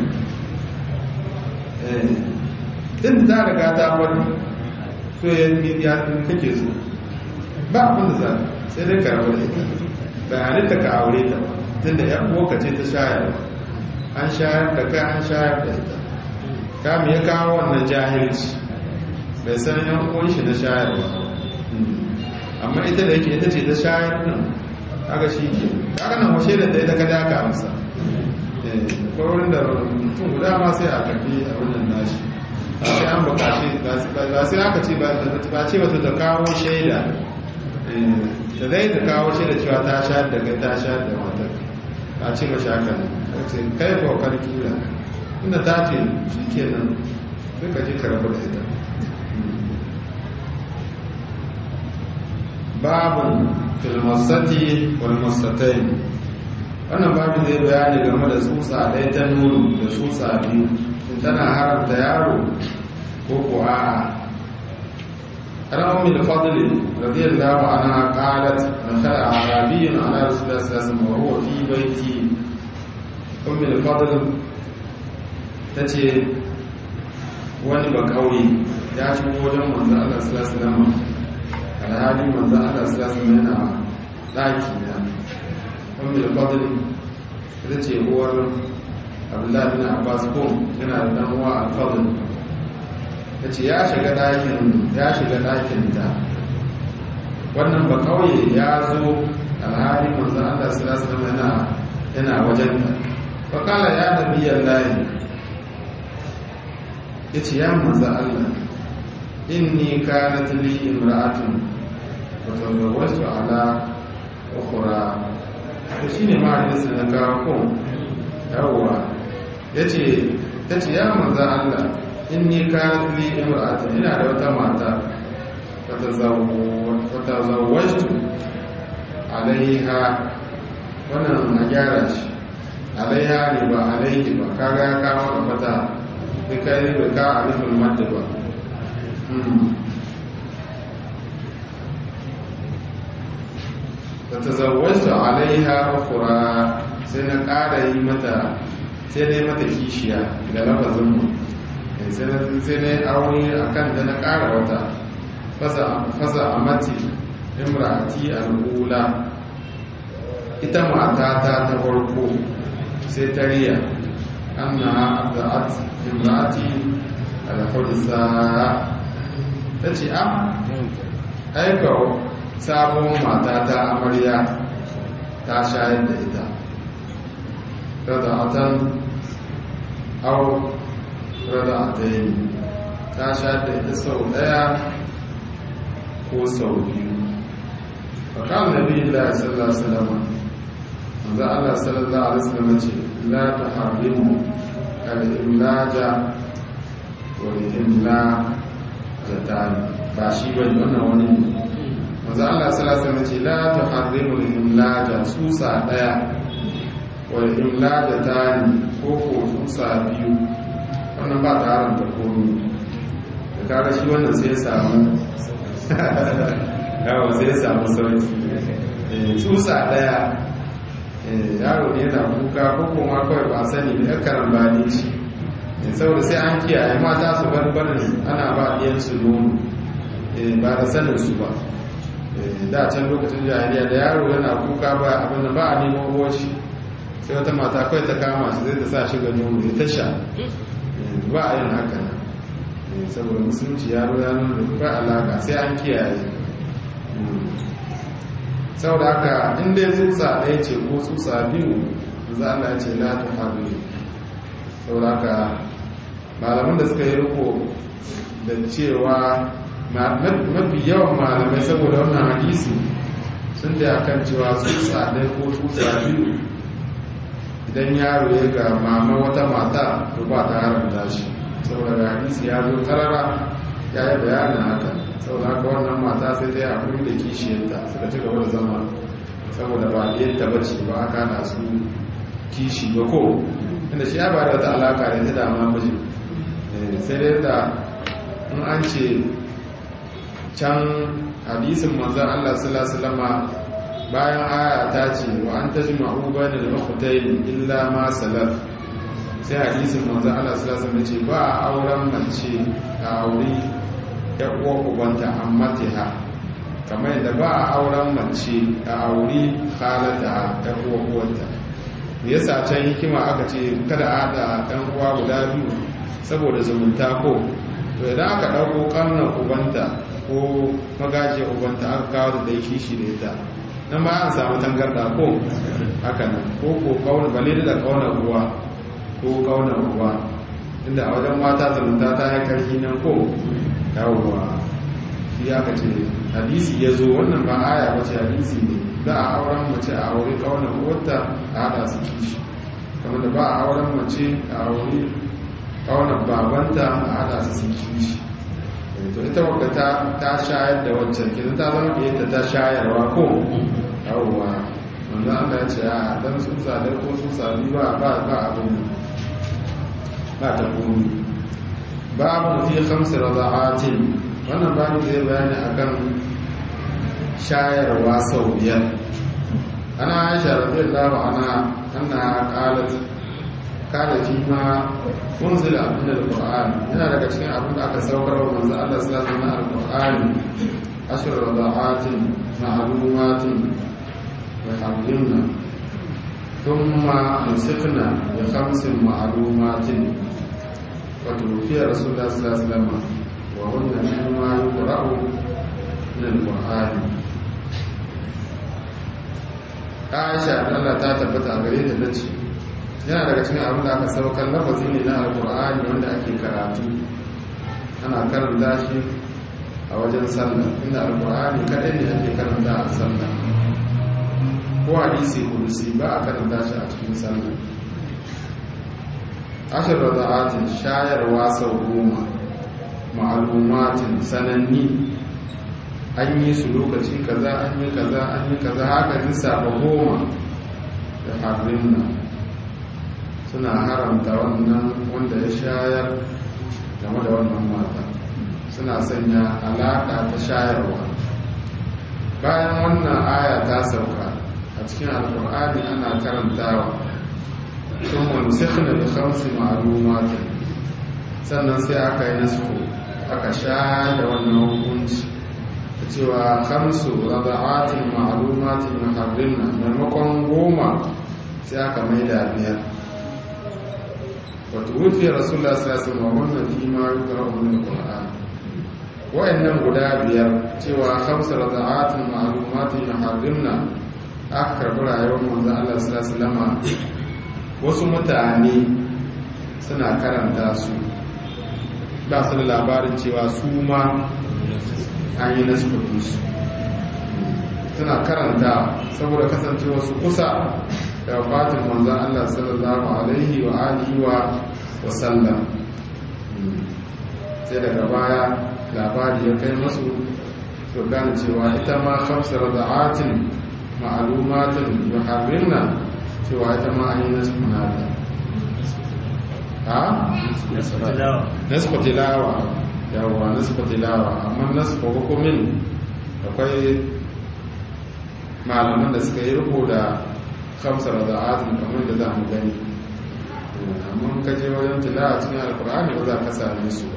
Speaker 1: eh din ta riga ta wani so ya ya kake so ba abin da za sai dai ka rabu da ita ba halitta ka aure ta tunda yan uwa ce ta shayarwa an shayar da kai an shayar da ita
Speaker 3: kami ya kawo wannan jahilci bai san yan uwan shi na shayarwa amma ita da yake ita ce ta shayar nan kaga shi ke kaga nan washe da ita ka daka masa ko wurin da mutum guda ma sai a karfi a wannan nashi sai an bukaci ba sai aka ce ba ce wata ta kawo shaida da zai ta kawo shaida cewa ta shayar da kai ta shayar da matar a ce mashi haka ne kai kokar kila inda ta ce shi ke nan duka ji karabu da ita babin filmasati walmasatai wannan babin zai bayani game da tsutsa ɗaya ta nuru da tsutsa biyu in tana haramta yaro ko ko a'a عن أم الفضل رضي الله عنها قالت دخل أعرابي على رسول الله صلى الله عليه وسلم وهو في بيتي أم الفضل تتي wani ba kauye ya shigo wajen manzo Allah sallallahu alaihi wasallam alhali manzo Allah sallallahu alaihi wasallam yana daki na ummul fadl ita ce uwar Abdullah bin Abbas ko yana da dan uwa al-Fadl ta ce ya shiga ɗakin ya shiga ɗakin ta wannan ba kauye ya zo alhali manzan Allah sallallahu alaihi yana yana wajen ta fa kala ya nabiyan lahi yace ya manzan Allah inni kanat li imra'atun wa tazawwajtu ala ukhra to shine ma hadisi na kawo ko yawwa yace tace ya manzan Allah inni kanat li imra'atun ina da wata mata fatazawwajtu alaiha wannan a gyara shi alaiha ne ba alaihi ba kaga ya kawo da fata sai kai ne bai kawo alifin madda ba fatazawwajtu alaiha ukhra sai na ƙara yi mata sai na yi mata kishiya da lafazin mu sai na aure a kan da na ƙara wata fasa a mati imrati al'ula ita matata ta farko sai ta riya an na abda'at imrati al'ulsa ta ce a aika sabon matata amarya ta shayar da ita kada atan au rada ta yi ta sha da ita sau daya ko sau biyu fakal na biyu da sallallahu salama wanzu allah sallallahu alaihi wasallam ce la ta harimu al-imlaja wa imla da ta ba shi ba wannan wani wanzu allah sallallahu alaihi wasallam ce la ta harimu al-imlaja susa daya wa imla da ta ko ko susa biyu wannan ba ta haramta komi da kara shi wannan sai ya samu yawon sai ya samu sauki tsusa daya yaro ne yana kuka ko kuma kawai ba sani da karan ba ne shi saboda sai an kiyaye mata su bar barin ana ba ɗiyansu nono ba da sanin su ba da can lokacin jahiliya da yaro yana kuka ba abin da ba a neman ruwan shi sai wata mata kawai ta kama shi zai ta sa shi ga nono ya ta sha ba a yin haka saboda musulunci ya ya nuna da ba alaka sai an kiyaye saboda haka inda ya tsutsa ɗaya ce ko tsutsa biyu za a ce la ta haɗu saboda haka malaman da suka yi riko da cewa mafi yawan malamai saboda wannan hadisi sun da akan cewa tsutsa ɗaya ko tsutsa biyu idan yaro ya ga mama wata mata to ba ta haramta shi saboda ga hadisi ya zo karara ya yi bayanin haka saboda haka wannan mata sai ta yi hakuri da kishiyarta suka ci gaba da zama saboda ba yadda ba ce ba aka na su kishi ba ko inda shi ya ba da wata alaka da ta dama mijin sai dai da in an ce can hadisin manzan allah sallallahu bayan aya ta ce wa an ta jima'u bane da makwatayin illa ma salaf sai hadisin manzan Allah sallallahu alaihi ce ba a auren mace a auri ya uwa ubanta amma ha kamar yadda ba a auren mace a auri halata ya uwa uwanta me yasa can hikima aka ce kada a haɗa ɗan uwa guda biyu saboda zumunta ko to idan aka ɗauko ƙarnar ubanta ko magajiyar ubanta aka kawo da dai kishi da ita nan ba an samu tangarda ko haka nan ko ko kauna bale da kauna uwa ko kauna uwa inda a wajen mata zumunta ta yi karfi nan ko yawwa shi aka ce hadisi ya zo wannan ba aya ba ce hadisi ne za a auren mace a aure kauna uwarta a hada su kishi kamar da ba a auren mace a aure kauna babanta a hada su su kishi to ita wadda ta ta shayar da wancan kidan ta zama da ta shayarwa ko yawwa wanda Allah ya ce a dan sun sadar ko sun sami ba ba ba abin ba ta komi babu fi khamsi rada'atin wannan babu zai bayani akan shayarwa sau biyar ana aisha radiyallahu anha anna qalat kana fi ma unzila min alquran yana daga cikin abin da aka saukar wa manzo Allah sallallahu alaihi wasallam alquran ashur rada'atin ma'lumatin wa hamdinna thumma nusikhna bi khamsin ma'lumatin wa tuwfiya rasulullah sallallahu alaihi wasallam wa hunna mimma yuqra'u min alquran Aisha Allah ta tabbata a gare ta nace yana daga cikin abin da aka saukar lafazi ne na alkur'ani wanda ake karatu ana karanta shi a wajen sallah inda alkur'ani kadai ne ake karanta a sallah ko hadisi kudusi ba a karanta shi a cikin sallah ashir rada'atin shayarwa sau goma ma'alumatin sananni an yi su lokaci kaza an yi kaza an yi kaza haka lissafa goma da harin nan suna haramta wannan wanda ya shayar game da wannan mata suna sanya alaƙa ta shayarwa bayan wannan aya ta sauka a cikin alkur'ani ana karantawa sun wani sikhina da kamsi ma'alumatin sannan sai aka yi nasu aka sha da wannan hukunci da cewa kamsu rada'atin ma'alumatin maharrinna maimakon goma sai aka mai da biyar وتوفي رسول الله صلى الله عليه وسلم وهن فيما يقرأ من القرآن وإنهم guda biyar cewa khamsa rada'atin ma'lumatin yuharrimna aka karbi rayuwar manzon Allah sallallahu alaihi wasallam wasu mutane suna karanta su ba su da labarin cewa su ma an yi nasu su suna karanta saboda kasancewa su kusa da fatin manzan Allah sallallahu alaihi wa alihi wa wasallam sai daga baya labari ya kai masu to gane cewa ita ma khamsar da'atin ma'alumatin yuharrimna cewa ita ma an yi nasu munada ha? nasfa tilawa yawwa nasfa tilawa amma nasfa hukumin akwai malaman da suka yi riko da kamsar da azumi kamar da za mu gani amma ka je wajen tila a cikin alkur'ani ba za ka same su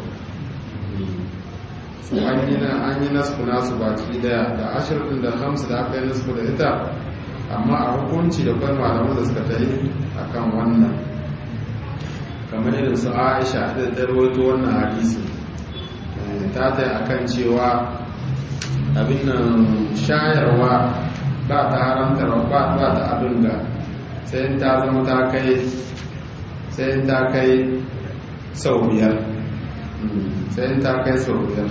Speaker 3: su an yi na an yi nasku nasu baki daya da ashirin da hamsu da aka yi nasku da ita amma a hukunci da kwan malamu da suka ta yi a kan wannan kamar irin su aisha da ta rawaito wannan hadisi ta ta yi a kan cewa abin nan shayarwa ba ta haramta ba ba ta abin da sai ta zama ta kai sai ta kai sau biyar sai ta kai sau biyar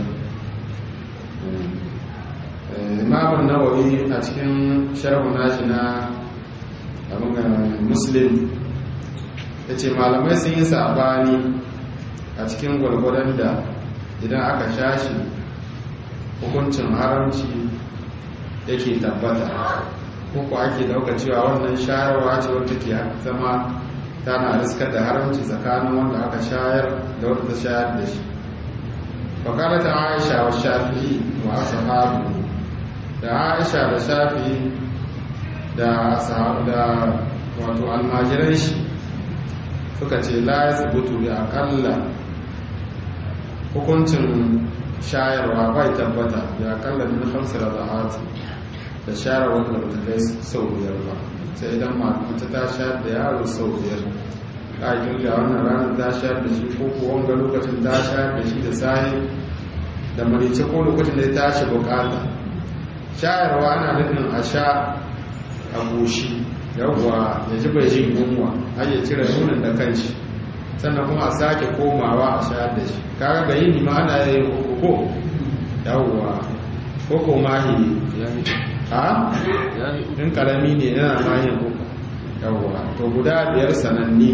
Speaker 3: imamun nawawi a cikin sharhu nashi na abin muslim ya ce malamai sun yi sabani a cikin gwalgwadon da idan aka shashi hukuncin haramci yake tabbata ko ake dauka cewa wannan shayarwa ce wata ke zama tana riskar da haramci tsakanin wanda aka shayar da wanda ta shayar da shi fakalata aisha wa shafi'i wa ashabu da aisha da shafi'i da ashabu da wato almajiran shi suka ce la yasbutu bi aqalla hukuncin shayarwa bai tabbata bi aqalla min khamsi rada'at da share wanda ba ta kai sau biyar ba sai idan mace ta sha da yaro sau biyar
Speaker 1: a kirga wannan ranar ta shayar da shi ko ko wanga lokacin ta shayar da shi da sahi da marice ko lokacin da ya tashi bukata shayarwa ana nufin a sha a goshi yawwa ya ji bai jin yunwa har ya cire nunin da kanshi sannan kuma a sake komawa a shayar da shi kaga ga yini ma ana yin koko yawwa koko mahi a in karami ne yana mahin koko yawwa to guda biyar sananni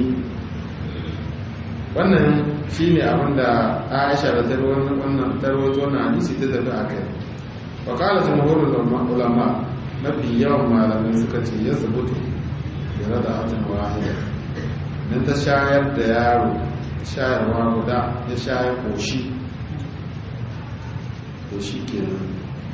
Speaker 1: wannan shi ne abinda aisha da tarwato na hadisi ta tafi a kai wakala jamhurin ulama mafi yawan malamai suka ce ya zubutu da rada hatin wahida don ta shayar da yaro shayarwa guda ya shayar koshi koshi kenan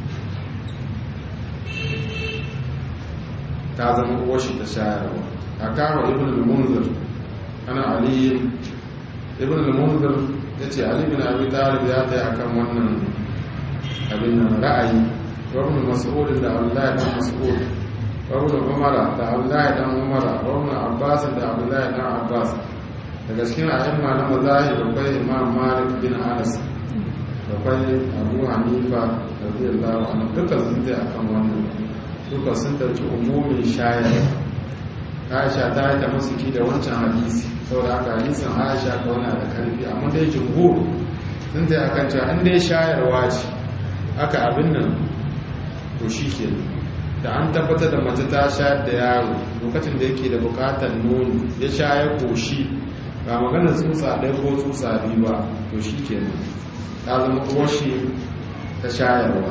Speaker 1: ta zama uwashi ta shayarwa a kawo ibn al-munzir ana aliyu ibn al-munzir ya ce ali bin abi talib ya ta yi akan wannan abin nan ra'ayi wabin mas'ud da abdullahi dan mas'ud wabin umara da abdullahi dan umara wabin abbas da abdullahi dan abbas daga cikin a'imma na mazahib akwai imam malik bin anas akwai abu hanifa radiyallahu anhu duka sun ta akan wannan duka sun dauki umumin shayar aisha ta yi ta masuki da wancan hadisi saboda haka hadisin aisha kauna da karfi amma dai jumhur sun ta akan cewa an dai shayarwa ce aka abin nan to shi ke da an tabbatar da mace ta shayar da yaro lokacin da yake da bukatar nono ya shayar koshi ba magana tsutsa ɗaya ko tsutsa biyu ba to shi ke ta zama koshi ta shayarwa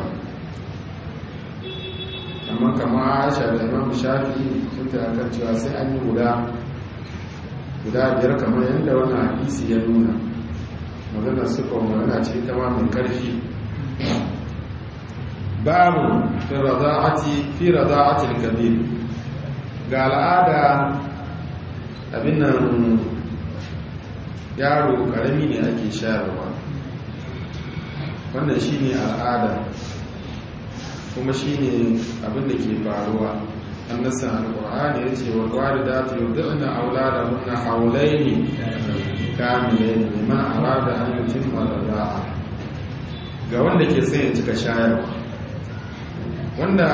Speaker 1: amma kama aisha da imam shafi sun ta akan cewa sai an yi guda guda biyar kamar yadda wannan hadisi ya nuna maganar suka magana ce ta ma mai karfi babu fi rada'ati fi rada'ati al-kabir ga al'ada abin nan yaro karami ne ake shayarwa wannan shine al'ada kuma shine abin da ke faruwa annasa al-qur'ani yace wa walidatu yud'ina auladahunna hawlaini kamilaini liman arada an yutimma rada'a ga wanda ke son ya cika shayarwa wanda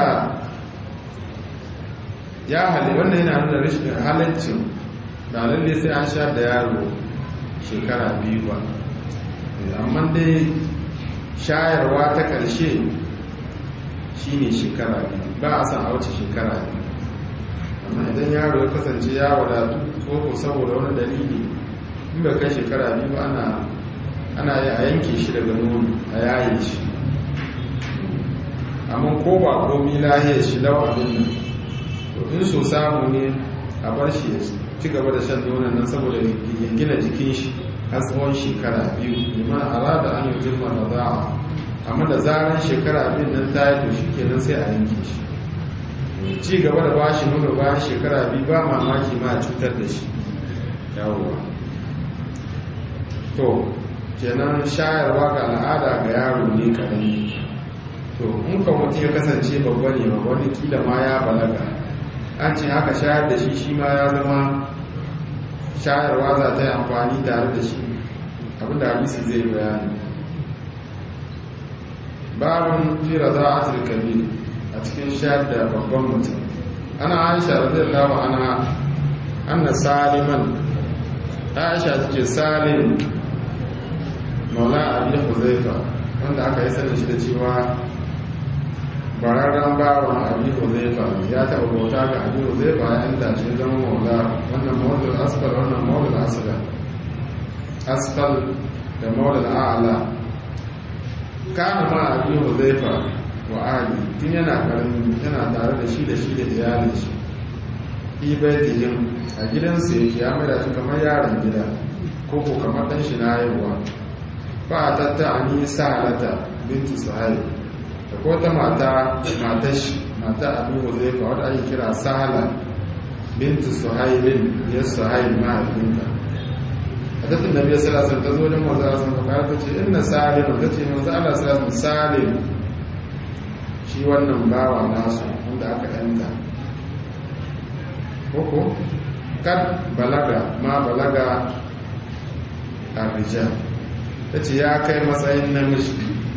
Speaker 1: ya hali wanda yana nuna rashin halaccin da lalle sai an sha da yaro shekara biyu ba amma dai shayarwa ta ƙarshe shine shekara biyu ba a san a wuce shekara biyu amma idan yaro ya kasance ya wadatu ko saboda wani dalili in bai kai shekara biyu ba ana ana yi a yanke shi daga nono a yaye shi amma ko ba komi lahiyar shi lau abin nan to in so samu ne a bar shi ya ci gaba da shan nonon nan saboda ya gina jikin shi har tsawon shekara biyu liman arada an yi jirma da za'a amma da zaran shekara abin nan ta yi to shi kenan sai a yanke shi ci gaba da bashi nono bayan shekara biyu ba mamaki ma cutar da shi yawowa to kenan shayarwa ga al'ada ga yaro ne karami to in ka mutum ya kasance babba ne ba wani kila ma ya balaga an ce haka shayar da shi shi ma ya zama shayarwa za ta yi amfani tare da shi abinda hadisi zai bayani babin fira za a turkabi a cikin shayar da babban mutum ana aisha radiyallahu ana anna saliman aisha take salim maula abi huzaifa wanda aka yi sanin shi da cewa bararren bawan abi huzaifa ya taɓa bauta ga abi huzaifa ya yanta shi zama maula wannan maulul asfal wannan maulul asfal asfal da maulul a'la kana ma abi huzaifa wa ali tun yana karami yana tare da shi da shi da iyalin shi fi baitihim a gidansu yake ya maida shi kamar yaron gida ko ko kamar dan shi na haihuwa ba tatta ani sa'alata bintu suhaib da ko ta mata matar shi mata abu huzaifa wadda ake kira sahala bintu suhaibin ya suhaib mahaifinta a tafin da biyar salasun ta zo don maza sun ka ta ce inna salim ta ce maza ala salasun salim shi wannan bawa nasu wanda aka yanta koko
Speaker 3: kan balaga ma balaga a rijal ta ce ya kai matsayin namiji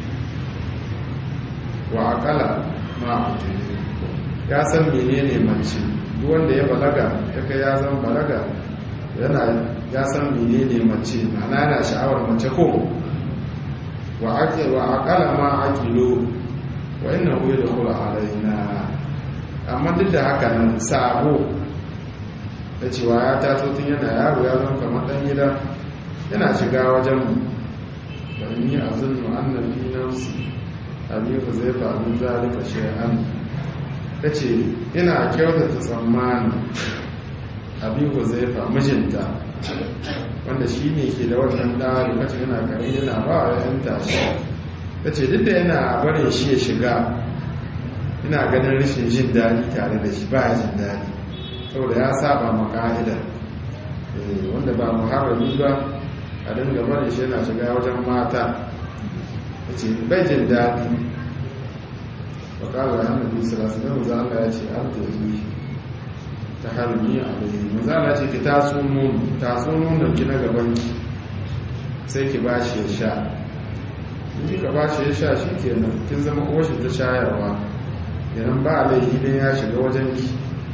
Speaker 3: wa akala ma ya san menene mace duk wanda ya balaga ya kai ya zan balaga yana ya san menene mace ma'ana yana sha'awar mace ko wa ake wa akala ma aqilu wa innahu yadkhulu alaina amma duk da haka nan sabo da cewa ya taso tun yana yaro ya zama kamar dan gida yana shiga wajen mu da ni azunnu annabi nafsi abi huzaifa min zalika shay'an tace ina kyautata tsammani abi huzaifa mijinta wanda shi ne ke da wannan da lokacin yana kare yana ba wa yan tashi tace duk da yana barin shi ya shiga ina ganin rashin jin daɗi tare da shi ba ya jin daɗi saboda ya saba ma ka'ida wanda ba muharrami ba a dinga barin shi yana shiga wajen mata ya ce bai jin daɗi ba ƙarar hannun bisirasu na maza Allah ya ce an ta yi ta harbi a bai maza Allah ce ki taso nono taso nono ki na gaban ki sai ki ba shi ya sha in kika ba shi ya sha shi kenan kin zama koshin ta shayarwa yanan ba laifi ne ya shiga wajen ki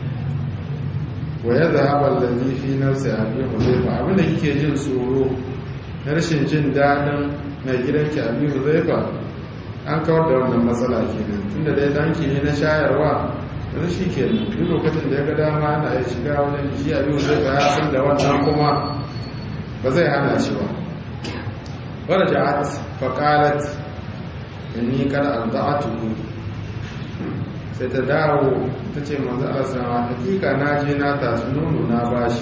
Speaker 3: wa ya zahabar da fi nafsa a biyu huzaifa abinda kike jin tsoro na rashin jin daɗin mai gidanki a biyu huzaifa an kawar da wannan matsala kenan tunda dai danki ne na shayarwa da shi kenan duk lokacin da ya ga dama ana ya shiga wajen shi a biyu huzaifa ya san da wannan kuma ba zai hana shi ba wadda ja'at faƙalat inni kada arda'atuhu sai ta dawo ta ce manzo Allah hakika na je na tasu nono na bashi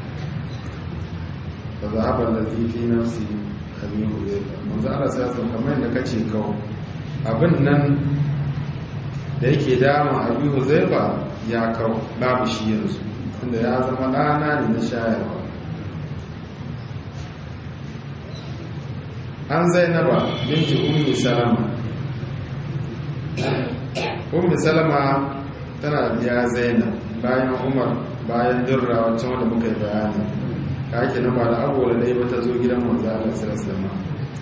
Speaker 3: fa zahaba allazi fi nafsi abi hudayfa manzo Allah sai ya kamar da kace kawo abin nan da yake dama abi hudayfa ya kawo babu shi yanzu tunda ya zama ɗana ne na shayarwa an zainaba binti ummi salama ummi salama tana biya zainab bayan umar bayan dirra wancan wanda muka yi bayani ka ake na ba da abuwa da ba ta zo gidan manzo Allah sallallahu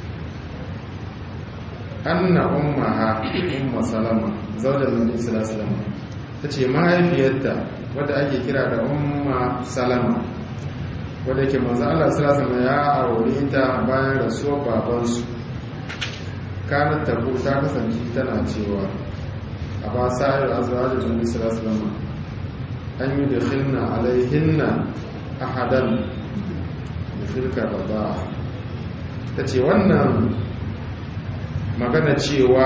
Speaker 3: anna ummaha umma salama zaujar nabi sallallahu alaihi tace mahaifiyarta wadda ake kira da umma salama wadda ke manzo Allah sallallahu ya aure ta bayan rasuwar babansu kanar tabu ta kasance tana cewa a ba sa'ir azwajin nabi sallallahu alaihi an yi da khilna alaihinna ahadan da filka baba ta ce wannan magana cewa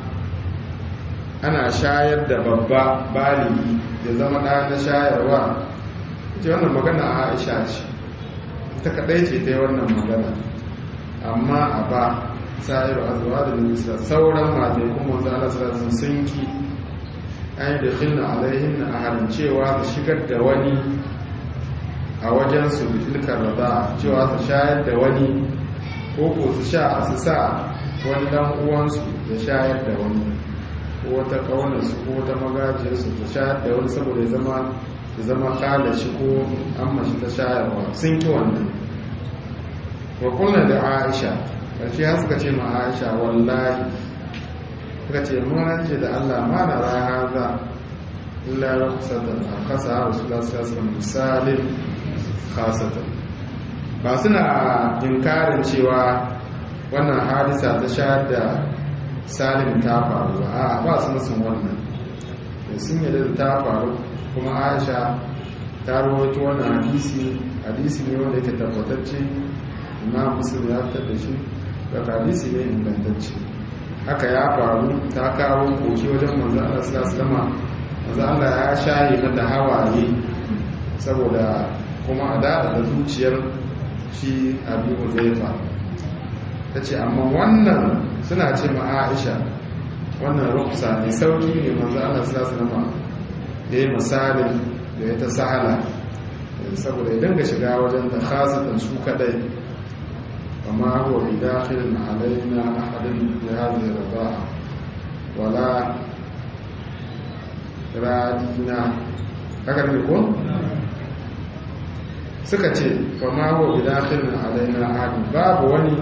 Speaker 3: ana shayar da babba baligi da zama ɗa na shayarwa ce wannan magana a aisha ce ta kaɗai ce ta yi wannan magana amma a ba sa'iru a zuwa da nisa sauran matai kuma zala sarasin sun ki an yi da khilna alaihin a halin cewa su shigar da wani a wajen su bitilkar rada cewa su shayar da wani ko ko su sha su sa wani dan uwansu da shayar da wani ko wata kaunarsu ko wata magajiyarsu ta shayar da wani saboda ya zama ya zama kala shi ko an mashi ta shayarwa sun ki wannan wa kullum da aisha ƙarshe ya suka ce ma aisha wallahi suka ce muna ce da allah ma na rana za illa ya kusatan a kasa a wasu lasasar misalin khasatan ba suna inkarin cewa wannan hadisa ta shayar da salim ta faru ba a ba su musun wannan sun yadda da ta faru kuma aisha ta rawaito wannan hadisi hadisi ne wanda yake tabbatacce imam muslim ya fitar da shi daga hadisi ne ingantacce haka ya faru ta kawo koki wajen manzo Allah sallallahu alaihi wasallam manzo Allah ya shaye mata hawaye saboda kuma a da da zuciyar shi Abi Huzaifa tace amma wannan suna ce ma Aisha wannan ruksa ne sauki ne manzo Allah sallallahu alaihi wasallam da ya misalin da ya ta sahala saboda ya dinga shiga wajen da khasatan su kadai amma huwa bi dakhilin alaina ahadin bi hadhihi ridaa wala radina haka ne ko suka ce fama wa bidakhilin alaina hadu babu wani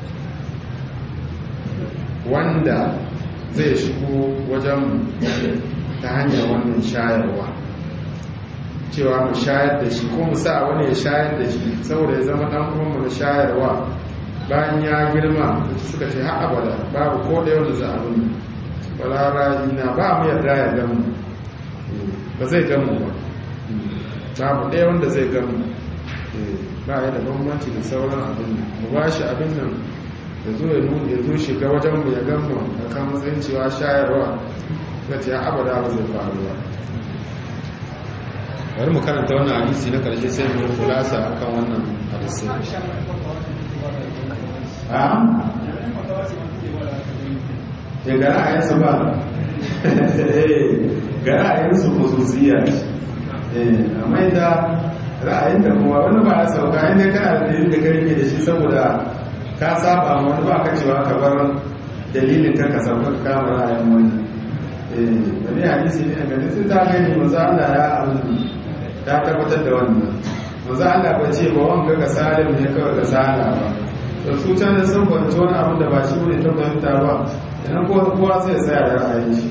Speaker 3: wanda zai shigo wajen ta hanyar wannan shayarwa cewa mu shayar da shi ko mu sa wani ya shayar da shi saboda ya zama dan uwanmu na shayarwa bayan ya girma suka ce har abada babu ko da yau da za a nuna balara ina ba mu yarda ya gamu ba zai gamu ba babu ɗaya wanda zai gamu ba ya da bambanci da sauran abin mu ba shi abin nan ya zo ya nuna ya zo shiga wajen mu ya gamu a kan matsayin cewa shayarwa suka ce har abada ba zai faru ba bari mu karanta wannan hadisi na karshe sai mu kulasa akan wannan hadisi ya ga ra'ayinsu ba ga ra'ayinsu khususiyya amma da ra'ayin da kuma wani ba ya sauka inda kana da dalilin da karfe da shi saboda ka saba ma wani ba ka cewa ka bar dalilin ka ka sauka ka kama ra'ayin wani wani hadisi ne a gani sun ta gani maza Allah ya abu ta tabbatar da wannan maza Allah ba ce ba wanga ka salim ne kawai ka sala ba da su can da sun kwanci wani abin da ba shi ne ta fahimta ba idan kowa sai tsaya da ra'ayin shi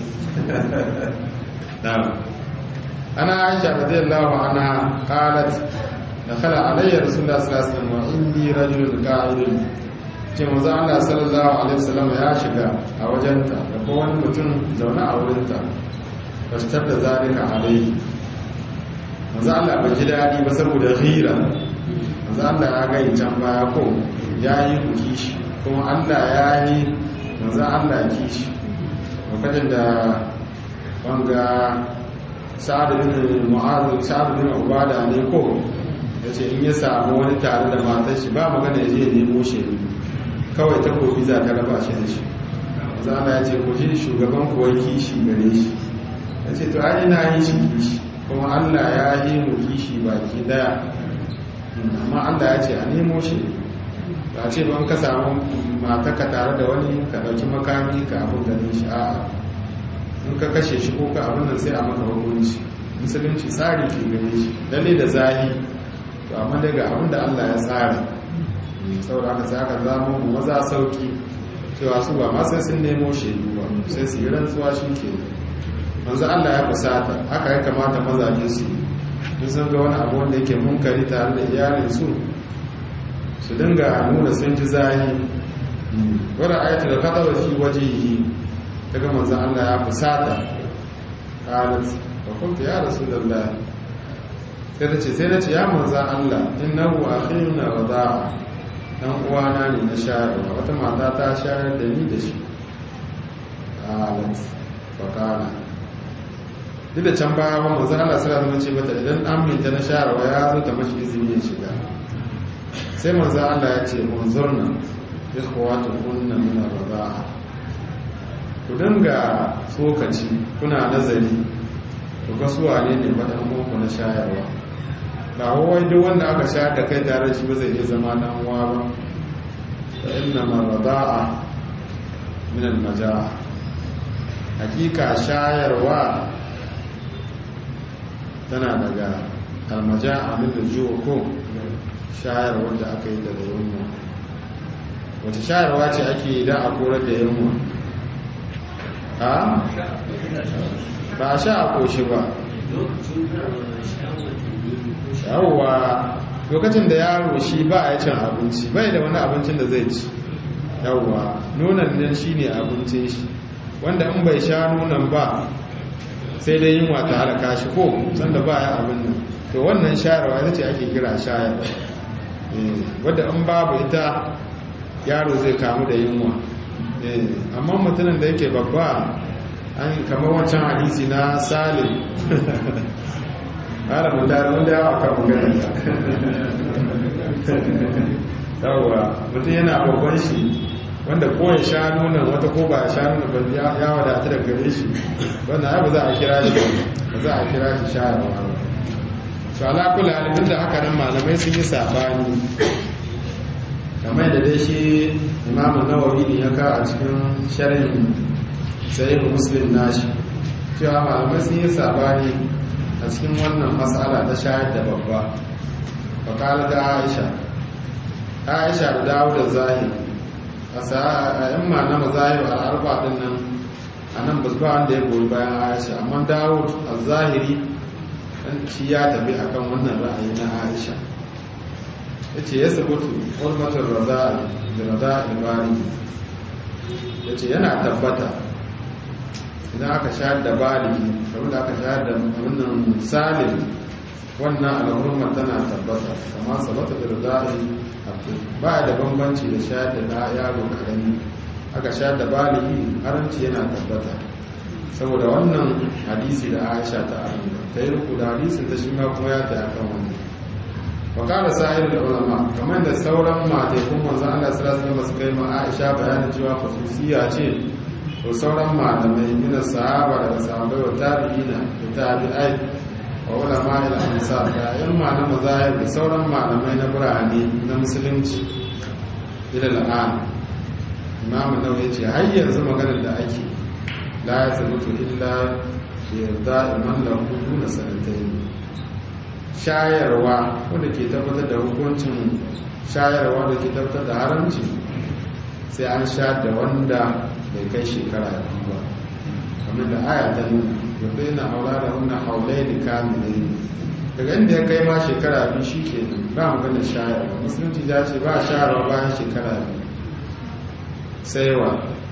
Speaker 3: ana aisha radiyallahu anha qalat dakhala alayya rasulullah sallallahu alaihi wasallam wa indi rajulun qa'idun ce manzo Allah sallallahu alaihi wasallam ya shiga a wajenta da ko wani mutum zaune a wurinta fashtar da zalika alaihi manzo Allah bai ji dadi ba saboda ghira manzo Allah ya ga can baya ko ya yi kishi kuma Allah ya yi manzo Allah kishi lokacin da wanga sa'ad bin mu'adh sa'ad bin ubada ne ko yace in ya samu wani tare da matar shi ba magana ya je nemo shi kawai ta kofi za ta raba shi da shi manzo Allah ya ce ku ji shugaban ku wai kishi gare shi yace to ai ina yi shi kishi kuma Allah ya yi mu kishi baki daya amma Allah ya ce a nemo shi ba ce ban ka samu mataka tare da wani ka dauki makami ka abin ganin shi a'a in ka kashe shi ko ka abin nan sai a maka hukunci musulunci tsari ke gare shi lalle da zahi to amma daga abin da Allah ya tsara saboda haka sai aka zama mu maza sauki cewa su ba ma sai sun nemo shaidu ba sai su yi rantsuwa shi ke manzo Allah ya kusata haka ya kamata mazaje su yi sun ga wani abu wanda yake munkari tare da iyalin su su dinga nuna sun ji zahi wadda ayatu da kadawa fi wajihi ta ga manzan Allah ya fusata qalat wa qultu ya rasulullah sai ta ce sai na ce ya manzan Allah innahu akhiruna wada'a dan uwana ne na shayarwa wata mata ta shayar da ni da shi qalat fa qala duk da can baya wani manzan Allah sallallahu alaihi wasallam ce mata idan an minta na shayarwa ya zo ta mashi izini ya shiga sai manzan Allah ya ce unzurna ikhwatukunna min ar-rida'a ku dinga tsokaci kuna nazari ku ga suwa ne ne faɗin muku na shayarwa ba wai duk wanda aka shayar da kai tare shi ba zai iya zama dan uwa ba fa inna marada'a min al-majaa hakika shayarwa tana daga al-majaa min al ko shayarwa da aka yi daga yunwa wata shayarwa ce ake yi da a korar da yunwa ha ba a sha a koshi ba yawwa lokacin da yaro shi ba a cin abinci bai da wani abincin da zai ci yawwa nunan nan shi ne abincin shi wanda in bai sha nunan ba sai dai yin wata halaka shi ko sanda ba ya abin nan to wannan shayarwa ita ce ake kira shayarwa wadda in babu ita yaro zai kamu da yunwa amma mutumin da yake babba an kamar wancan hadisi na salim ƙara mutane wanda yawa kan magana yawwa mutum yana babban shi wanda ko ya sha nunan wata ko ba ya sha nunan ba ya wadata da gare shi wanda ya ba za a kira shi ba za a kira shi shayarwa ba su alakula alifin da haka nan malamai sun yi sabani kamar da dai shi imamu nawawi ne ya ka a cikin sharhin sahihu muslim nashi cewa malamai sun yi sabani a cikin wannan matsala ta shayar da babba
Speaker 1: fakala da aisha aisha da dawo da zahiri a yamma na mazahir al'arba din nan a nan ba ba wanda ya goyi bayan aisha amma dawo a zahiri shi ya tafi akan wannan ra'ayi na aisha ya ce ya sabutu ulmatar raza da raza ibari ya ce yana tabbata idan aka shayar da baligi kamar da aka shayar da wannan salim wannan al'ummar tana tabbata kama sabata da raza'i ba da bambanci da shayar da na yaro karami aka shayar da baligi haramci yana tabbata saboda wannan hadisi da aisha ta ayyuka ta yi ruku da hadisin ta shi ma kuma ya ta akan wannan wakala sa'ir da ulama kamar da sauran mataikun manzan Allah sallallahu alaihi wasallam kai ma Aisha bayanin cewa khususiya ce to sauran malamai min sahaba daga sahabbai wa tabi'ina da tabi'ai wa ulama ila ansar da ilma na mazahib da sauran malamai na birane na musulunci ila al'an imam nawawi ce har yanzu maganar da ake la ya tabbatu illa yarda iman lahu duna sanatayn shayarwa wanda ke tabbatar da hukuncin shayarwa da ke tabbatar da haramci sai an sha da wanda bai kai shekara biyu ba kamar da aya ta nuna yadda yana haura da wannan haulai da kamilai daga inda ya kai ma shekara biyu shi ke ba magana shayarwa musulunci ya ce ba shayarwa bayan shekara biyu sai wa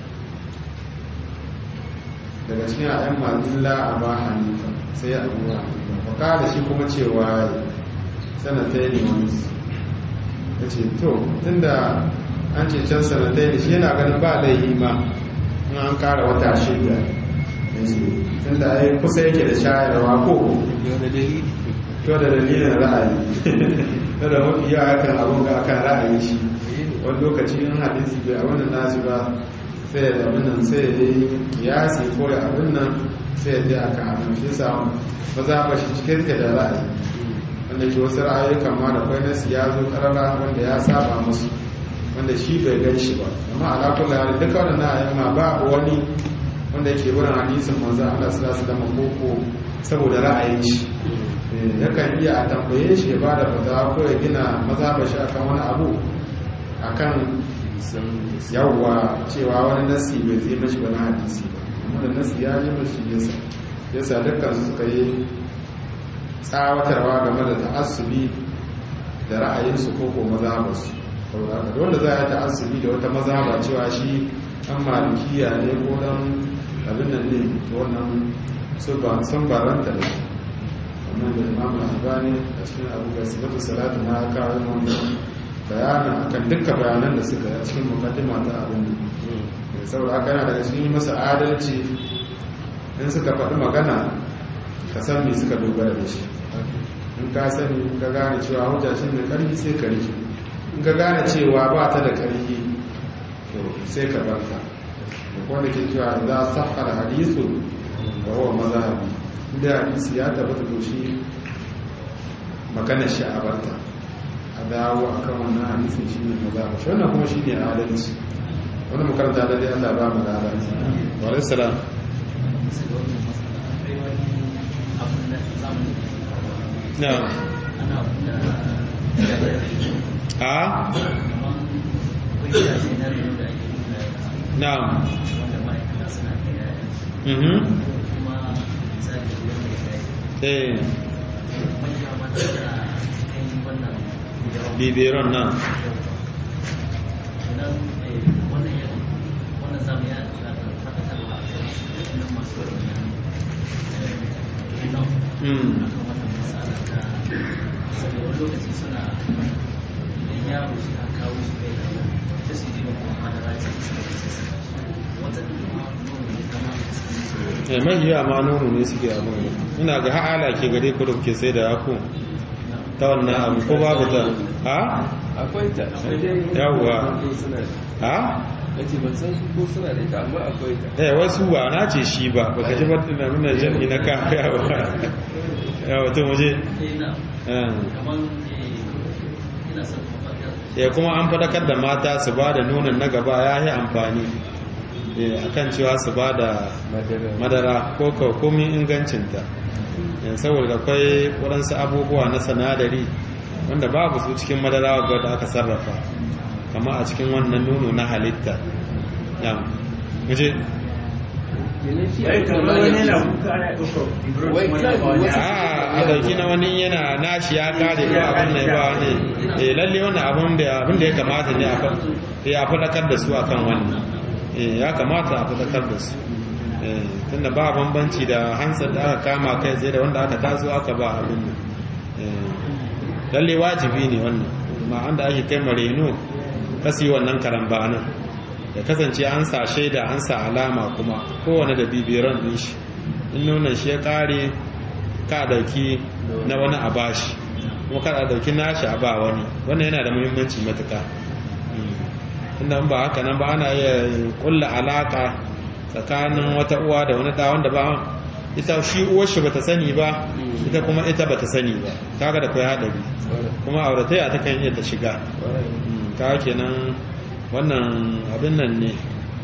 Speaker 1: daga cikin ayan mazilla a ba hanifa sai a ruwa baka da shi kuma cewa sanatai ne wani ya ce to tunda an ce can sanatai ne shi yana ganin ba laihi ma in an kara wata shida tunda ai kusa yake da shayarwa ko to da dalilin ra'ayi to da mafi yawa kan abun ga akan ra'ayi shi wani lokaci in hadisi bai a wannan nasu ba sai da abin nan sai da kiyasi ko da abin nan sai da aka abin shi sa ba za ba shi cike take da ra'ayi wanda ke wasu ra'ayoyi ma da kwai nasi ya zo karara wanda ya saba musu wanda shi bai gan shi ba amma ala kullu hal duka wannan ra'ayi ma ba wani wanda yake wurin hadisin manzo Allah sallallahu alaihi wasallam koko saboda ra'ayin shi yakan iya a tambaye shi ya bada fatawa ko ya gina mazhabar shi akan wani abu akan yawwa cewa wani nasi bai zai mashi wani hadisi ba amma da nasi ya yi mashi yasa yasa dukkan su suka yi tsawatarwa game da ta'assubi da ra'ayinsu ko ko mazhabarsu saboda haka wanda za a ta'assubi da wata mazhaba cewa shi an malikiya ne ko dan abin nan ne to wannan sun baranta da amma da imam al-albani a cikin abu ga sifatu salatu na kawo wannan bayanin akan dukkan bayanan da suka a cikin mukaddima ta abin da saboda haka yana daga cikin masa adalci in suka faɗi magana ka san me suka dogara da shi in ka sani in ka gane cewa hujja shi mai ƙarfi sai ka rike in ka gane cewa ba ta da ƙarfi to sai ka barka da wanda ke cewa za a sahar hadisu wa huwa mazhabi inda hadisi ya tabbata to shi magana shi a barta a dawo a kan wannan hadisin shi ne maza shi wannan kuma shi ne adalci wani makaranta da dai Allah ba mu da adalci wa alaihi salam na a na mhm eh bibiron nan mai yiwa ma nono ne suke abin ina ga ha'ala ke gare ku da kuke sai da yaku ta wannan abu ko babu ta ha?
Speaker 4: akwai ta
Speaker 1: yawwa ha?
Speaker 4: yace ban san su ko suna da ita amma akwai ta
Speaker 1: eh wasu ba na ce shi ba baka ji batin na nuna jami na kaya ba yawa to muje ya kuma an fadakar da mata su ba da nonon na gaba ya yi amfani akan cewa su ba da madara ko komin ingancinta saboda akwai waɗansu abubuwa na sanadari
Speaker 3: wanda babu su cikin madara wadda aka sarrafa kama a cikin wannan nono na halitta ya muje a dauki na wani yana nashi ya kare ko abin da ba ne eh lalle wannan abin da abin da ya kamata ne a ya fadakar da su akan wannan eh ya kamata a fadakar da su eh tunda ba bambanci da hansar da aka kama kai tsaye da wanda aka taso aka ba abin nan eh lalle wajibi ne wannan ma anda ake kai mareno kasi wannan karambanin ya kasance an sa shaida an sa alama kuma kowane da bibiran din shi in nuna shi ya kare ka dauki na wani a bashi kuma ka dauki nashi a ba wani wannan yana da muhimmanci matuka inda ba haka nan ba ana iya kulla alaka tsakanin wata uwa da wani da wanda ba ita shi uwar shi bata sani ba ita kuma ita bata sani ba kaga da kai hadari kuma auratayya ta kan iya ta shiga kaga kenan wannan abin nan ne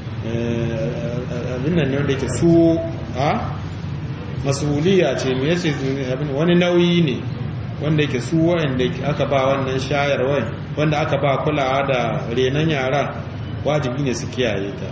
Speaker 3: abin nan ne wanda yake su a masuliya ce me yace abin wani nauyi ne wanda yake su wanda aka ba wannan shayarwa wanda aka ba kulawa da renon yara wajibi ne su kiyaye ta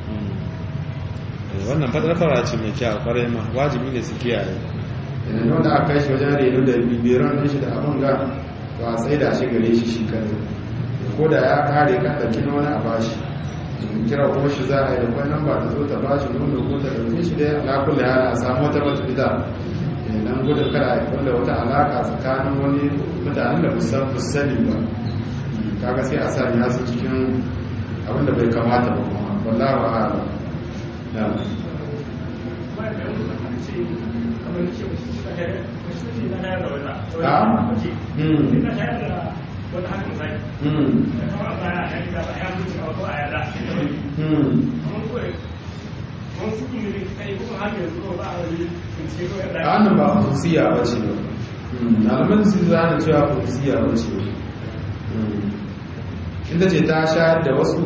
Speaker 3: wannan fadarfara ce mai kyau kwarai ma wajibi ne su kiyaye
Speaker 1: idan wanda aka kai shi wajen reno da bibiran shi da abin ga ba a tsaye da shi gare shi shi kare ko da ya kare ka ɗauki na wani a bashi kira kuma shi za a yi da kwan nan ba ta zo ta bashi nono ko ta ɗauke shi da ya kula ya a samu wata bata fita nan gudun kada a wanda wata alaka tsakanin wani mutanen da musan sani ba kaga sai a sani hasu cikin abin da bai kamata ba kuma wallahu a'lam na hannun ba kusiya ba ce ba alamun su zana cewa kusiya ba ce inda ce ta shayar da wasu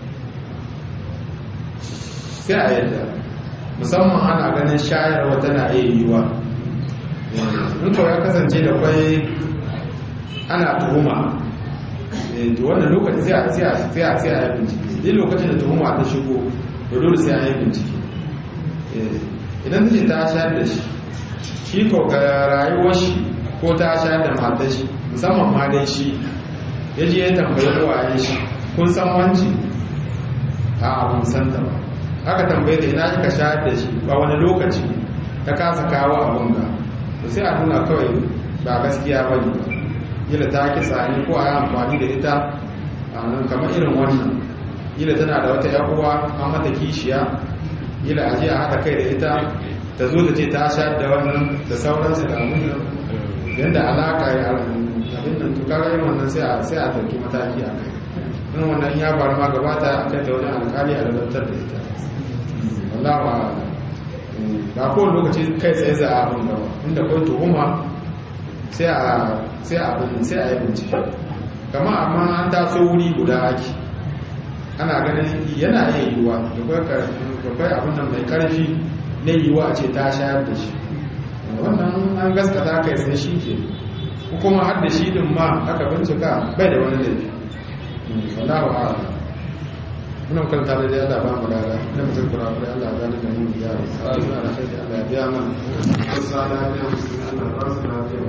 Speaker 1: sai a yadda musamman ana ganin shayarwa tana iya yiwuwa in kawai ya kasance da kwai ana tuhuma da wannan lokaci sai a sai a sai a sai a yi bincike duk lokacin da tuhuma ta shigo da dole sai a yi bincike idan take ta shayar da shi shi ko ga rayuwar shi ko ta shayar da matar shi musamman ma dai shi ya je ya tambayi uwayen shi kun san wanci a abun san ta ba aka tambaye da ina kika shayar da shi ba wani lokaci ta kasa kawo abun ga to sai a nuna kawai ba gaskiya ba ne kila ta kitsa ne ko a yi amfani da ita a nan kamar irin wannan kila tana da wata yan uwa an mata kishiya kila a je a haɗa kai da ita ta zo ta ce ta sha da wannan da sauransu da abin nan yadda alaka ya abin nan to kaga yin wannan sai a sai a ɗauki mataki a kai in wannan ya faru ma gabata a kai ta wani alkali a lalatar da ita wallahi ba kowane lokaci kai tsaye za a abin gaba inda kawai tuhuma sai a sai a sai a yi bincike kama amma an taso wuri guda ake ana ganin yana iya yiwuwa da kwai abin nan mai karfi na yiwuwa ce ta shayar da shi wannan an gaskata kai sai shi ke kuma har da shi din ma aka bincika bai da wani laifi wallahu a'lam muna karanta da Allah ba mu lada ina mutum kura kura Allah ya zalunta mu ya rasu Allah ya kai Allah ya biya mana wasu ala ya musu Allah ya rasu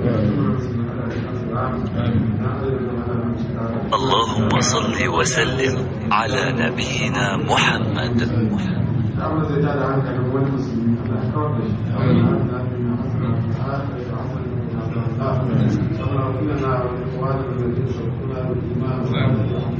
Speaker 2: اللهم صل وسلم على نبينا محمد
Speaker 1: اللهم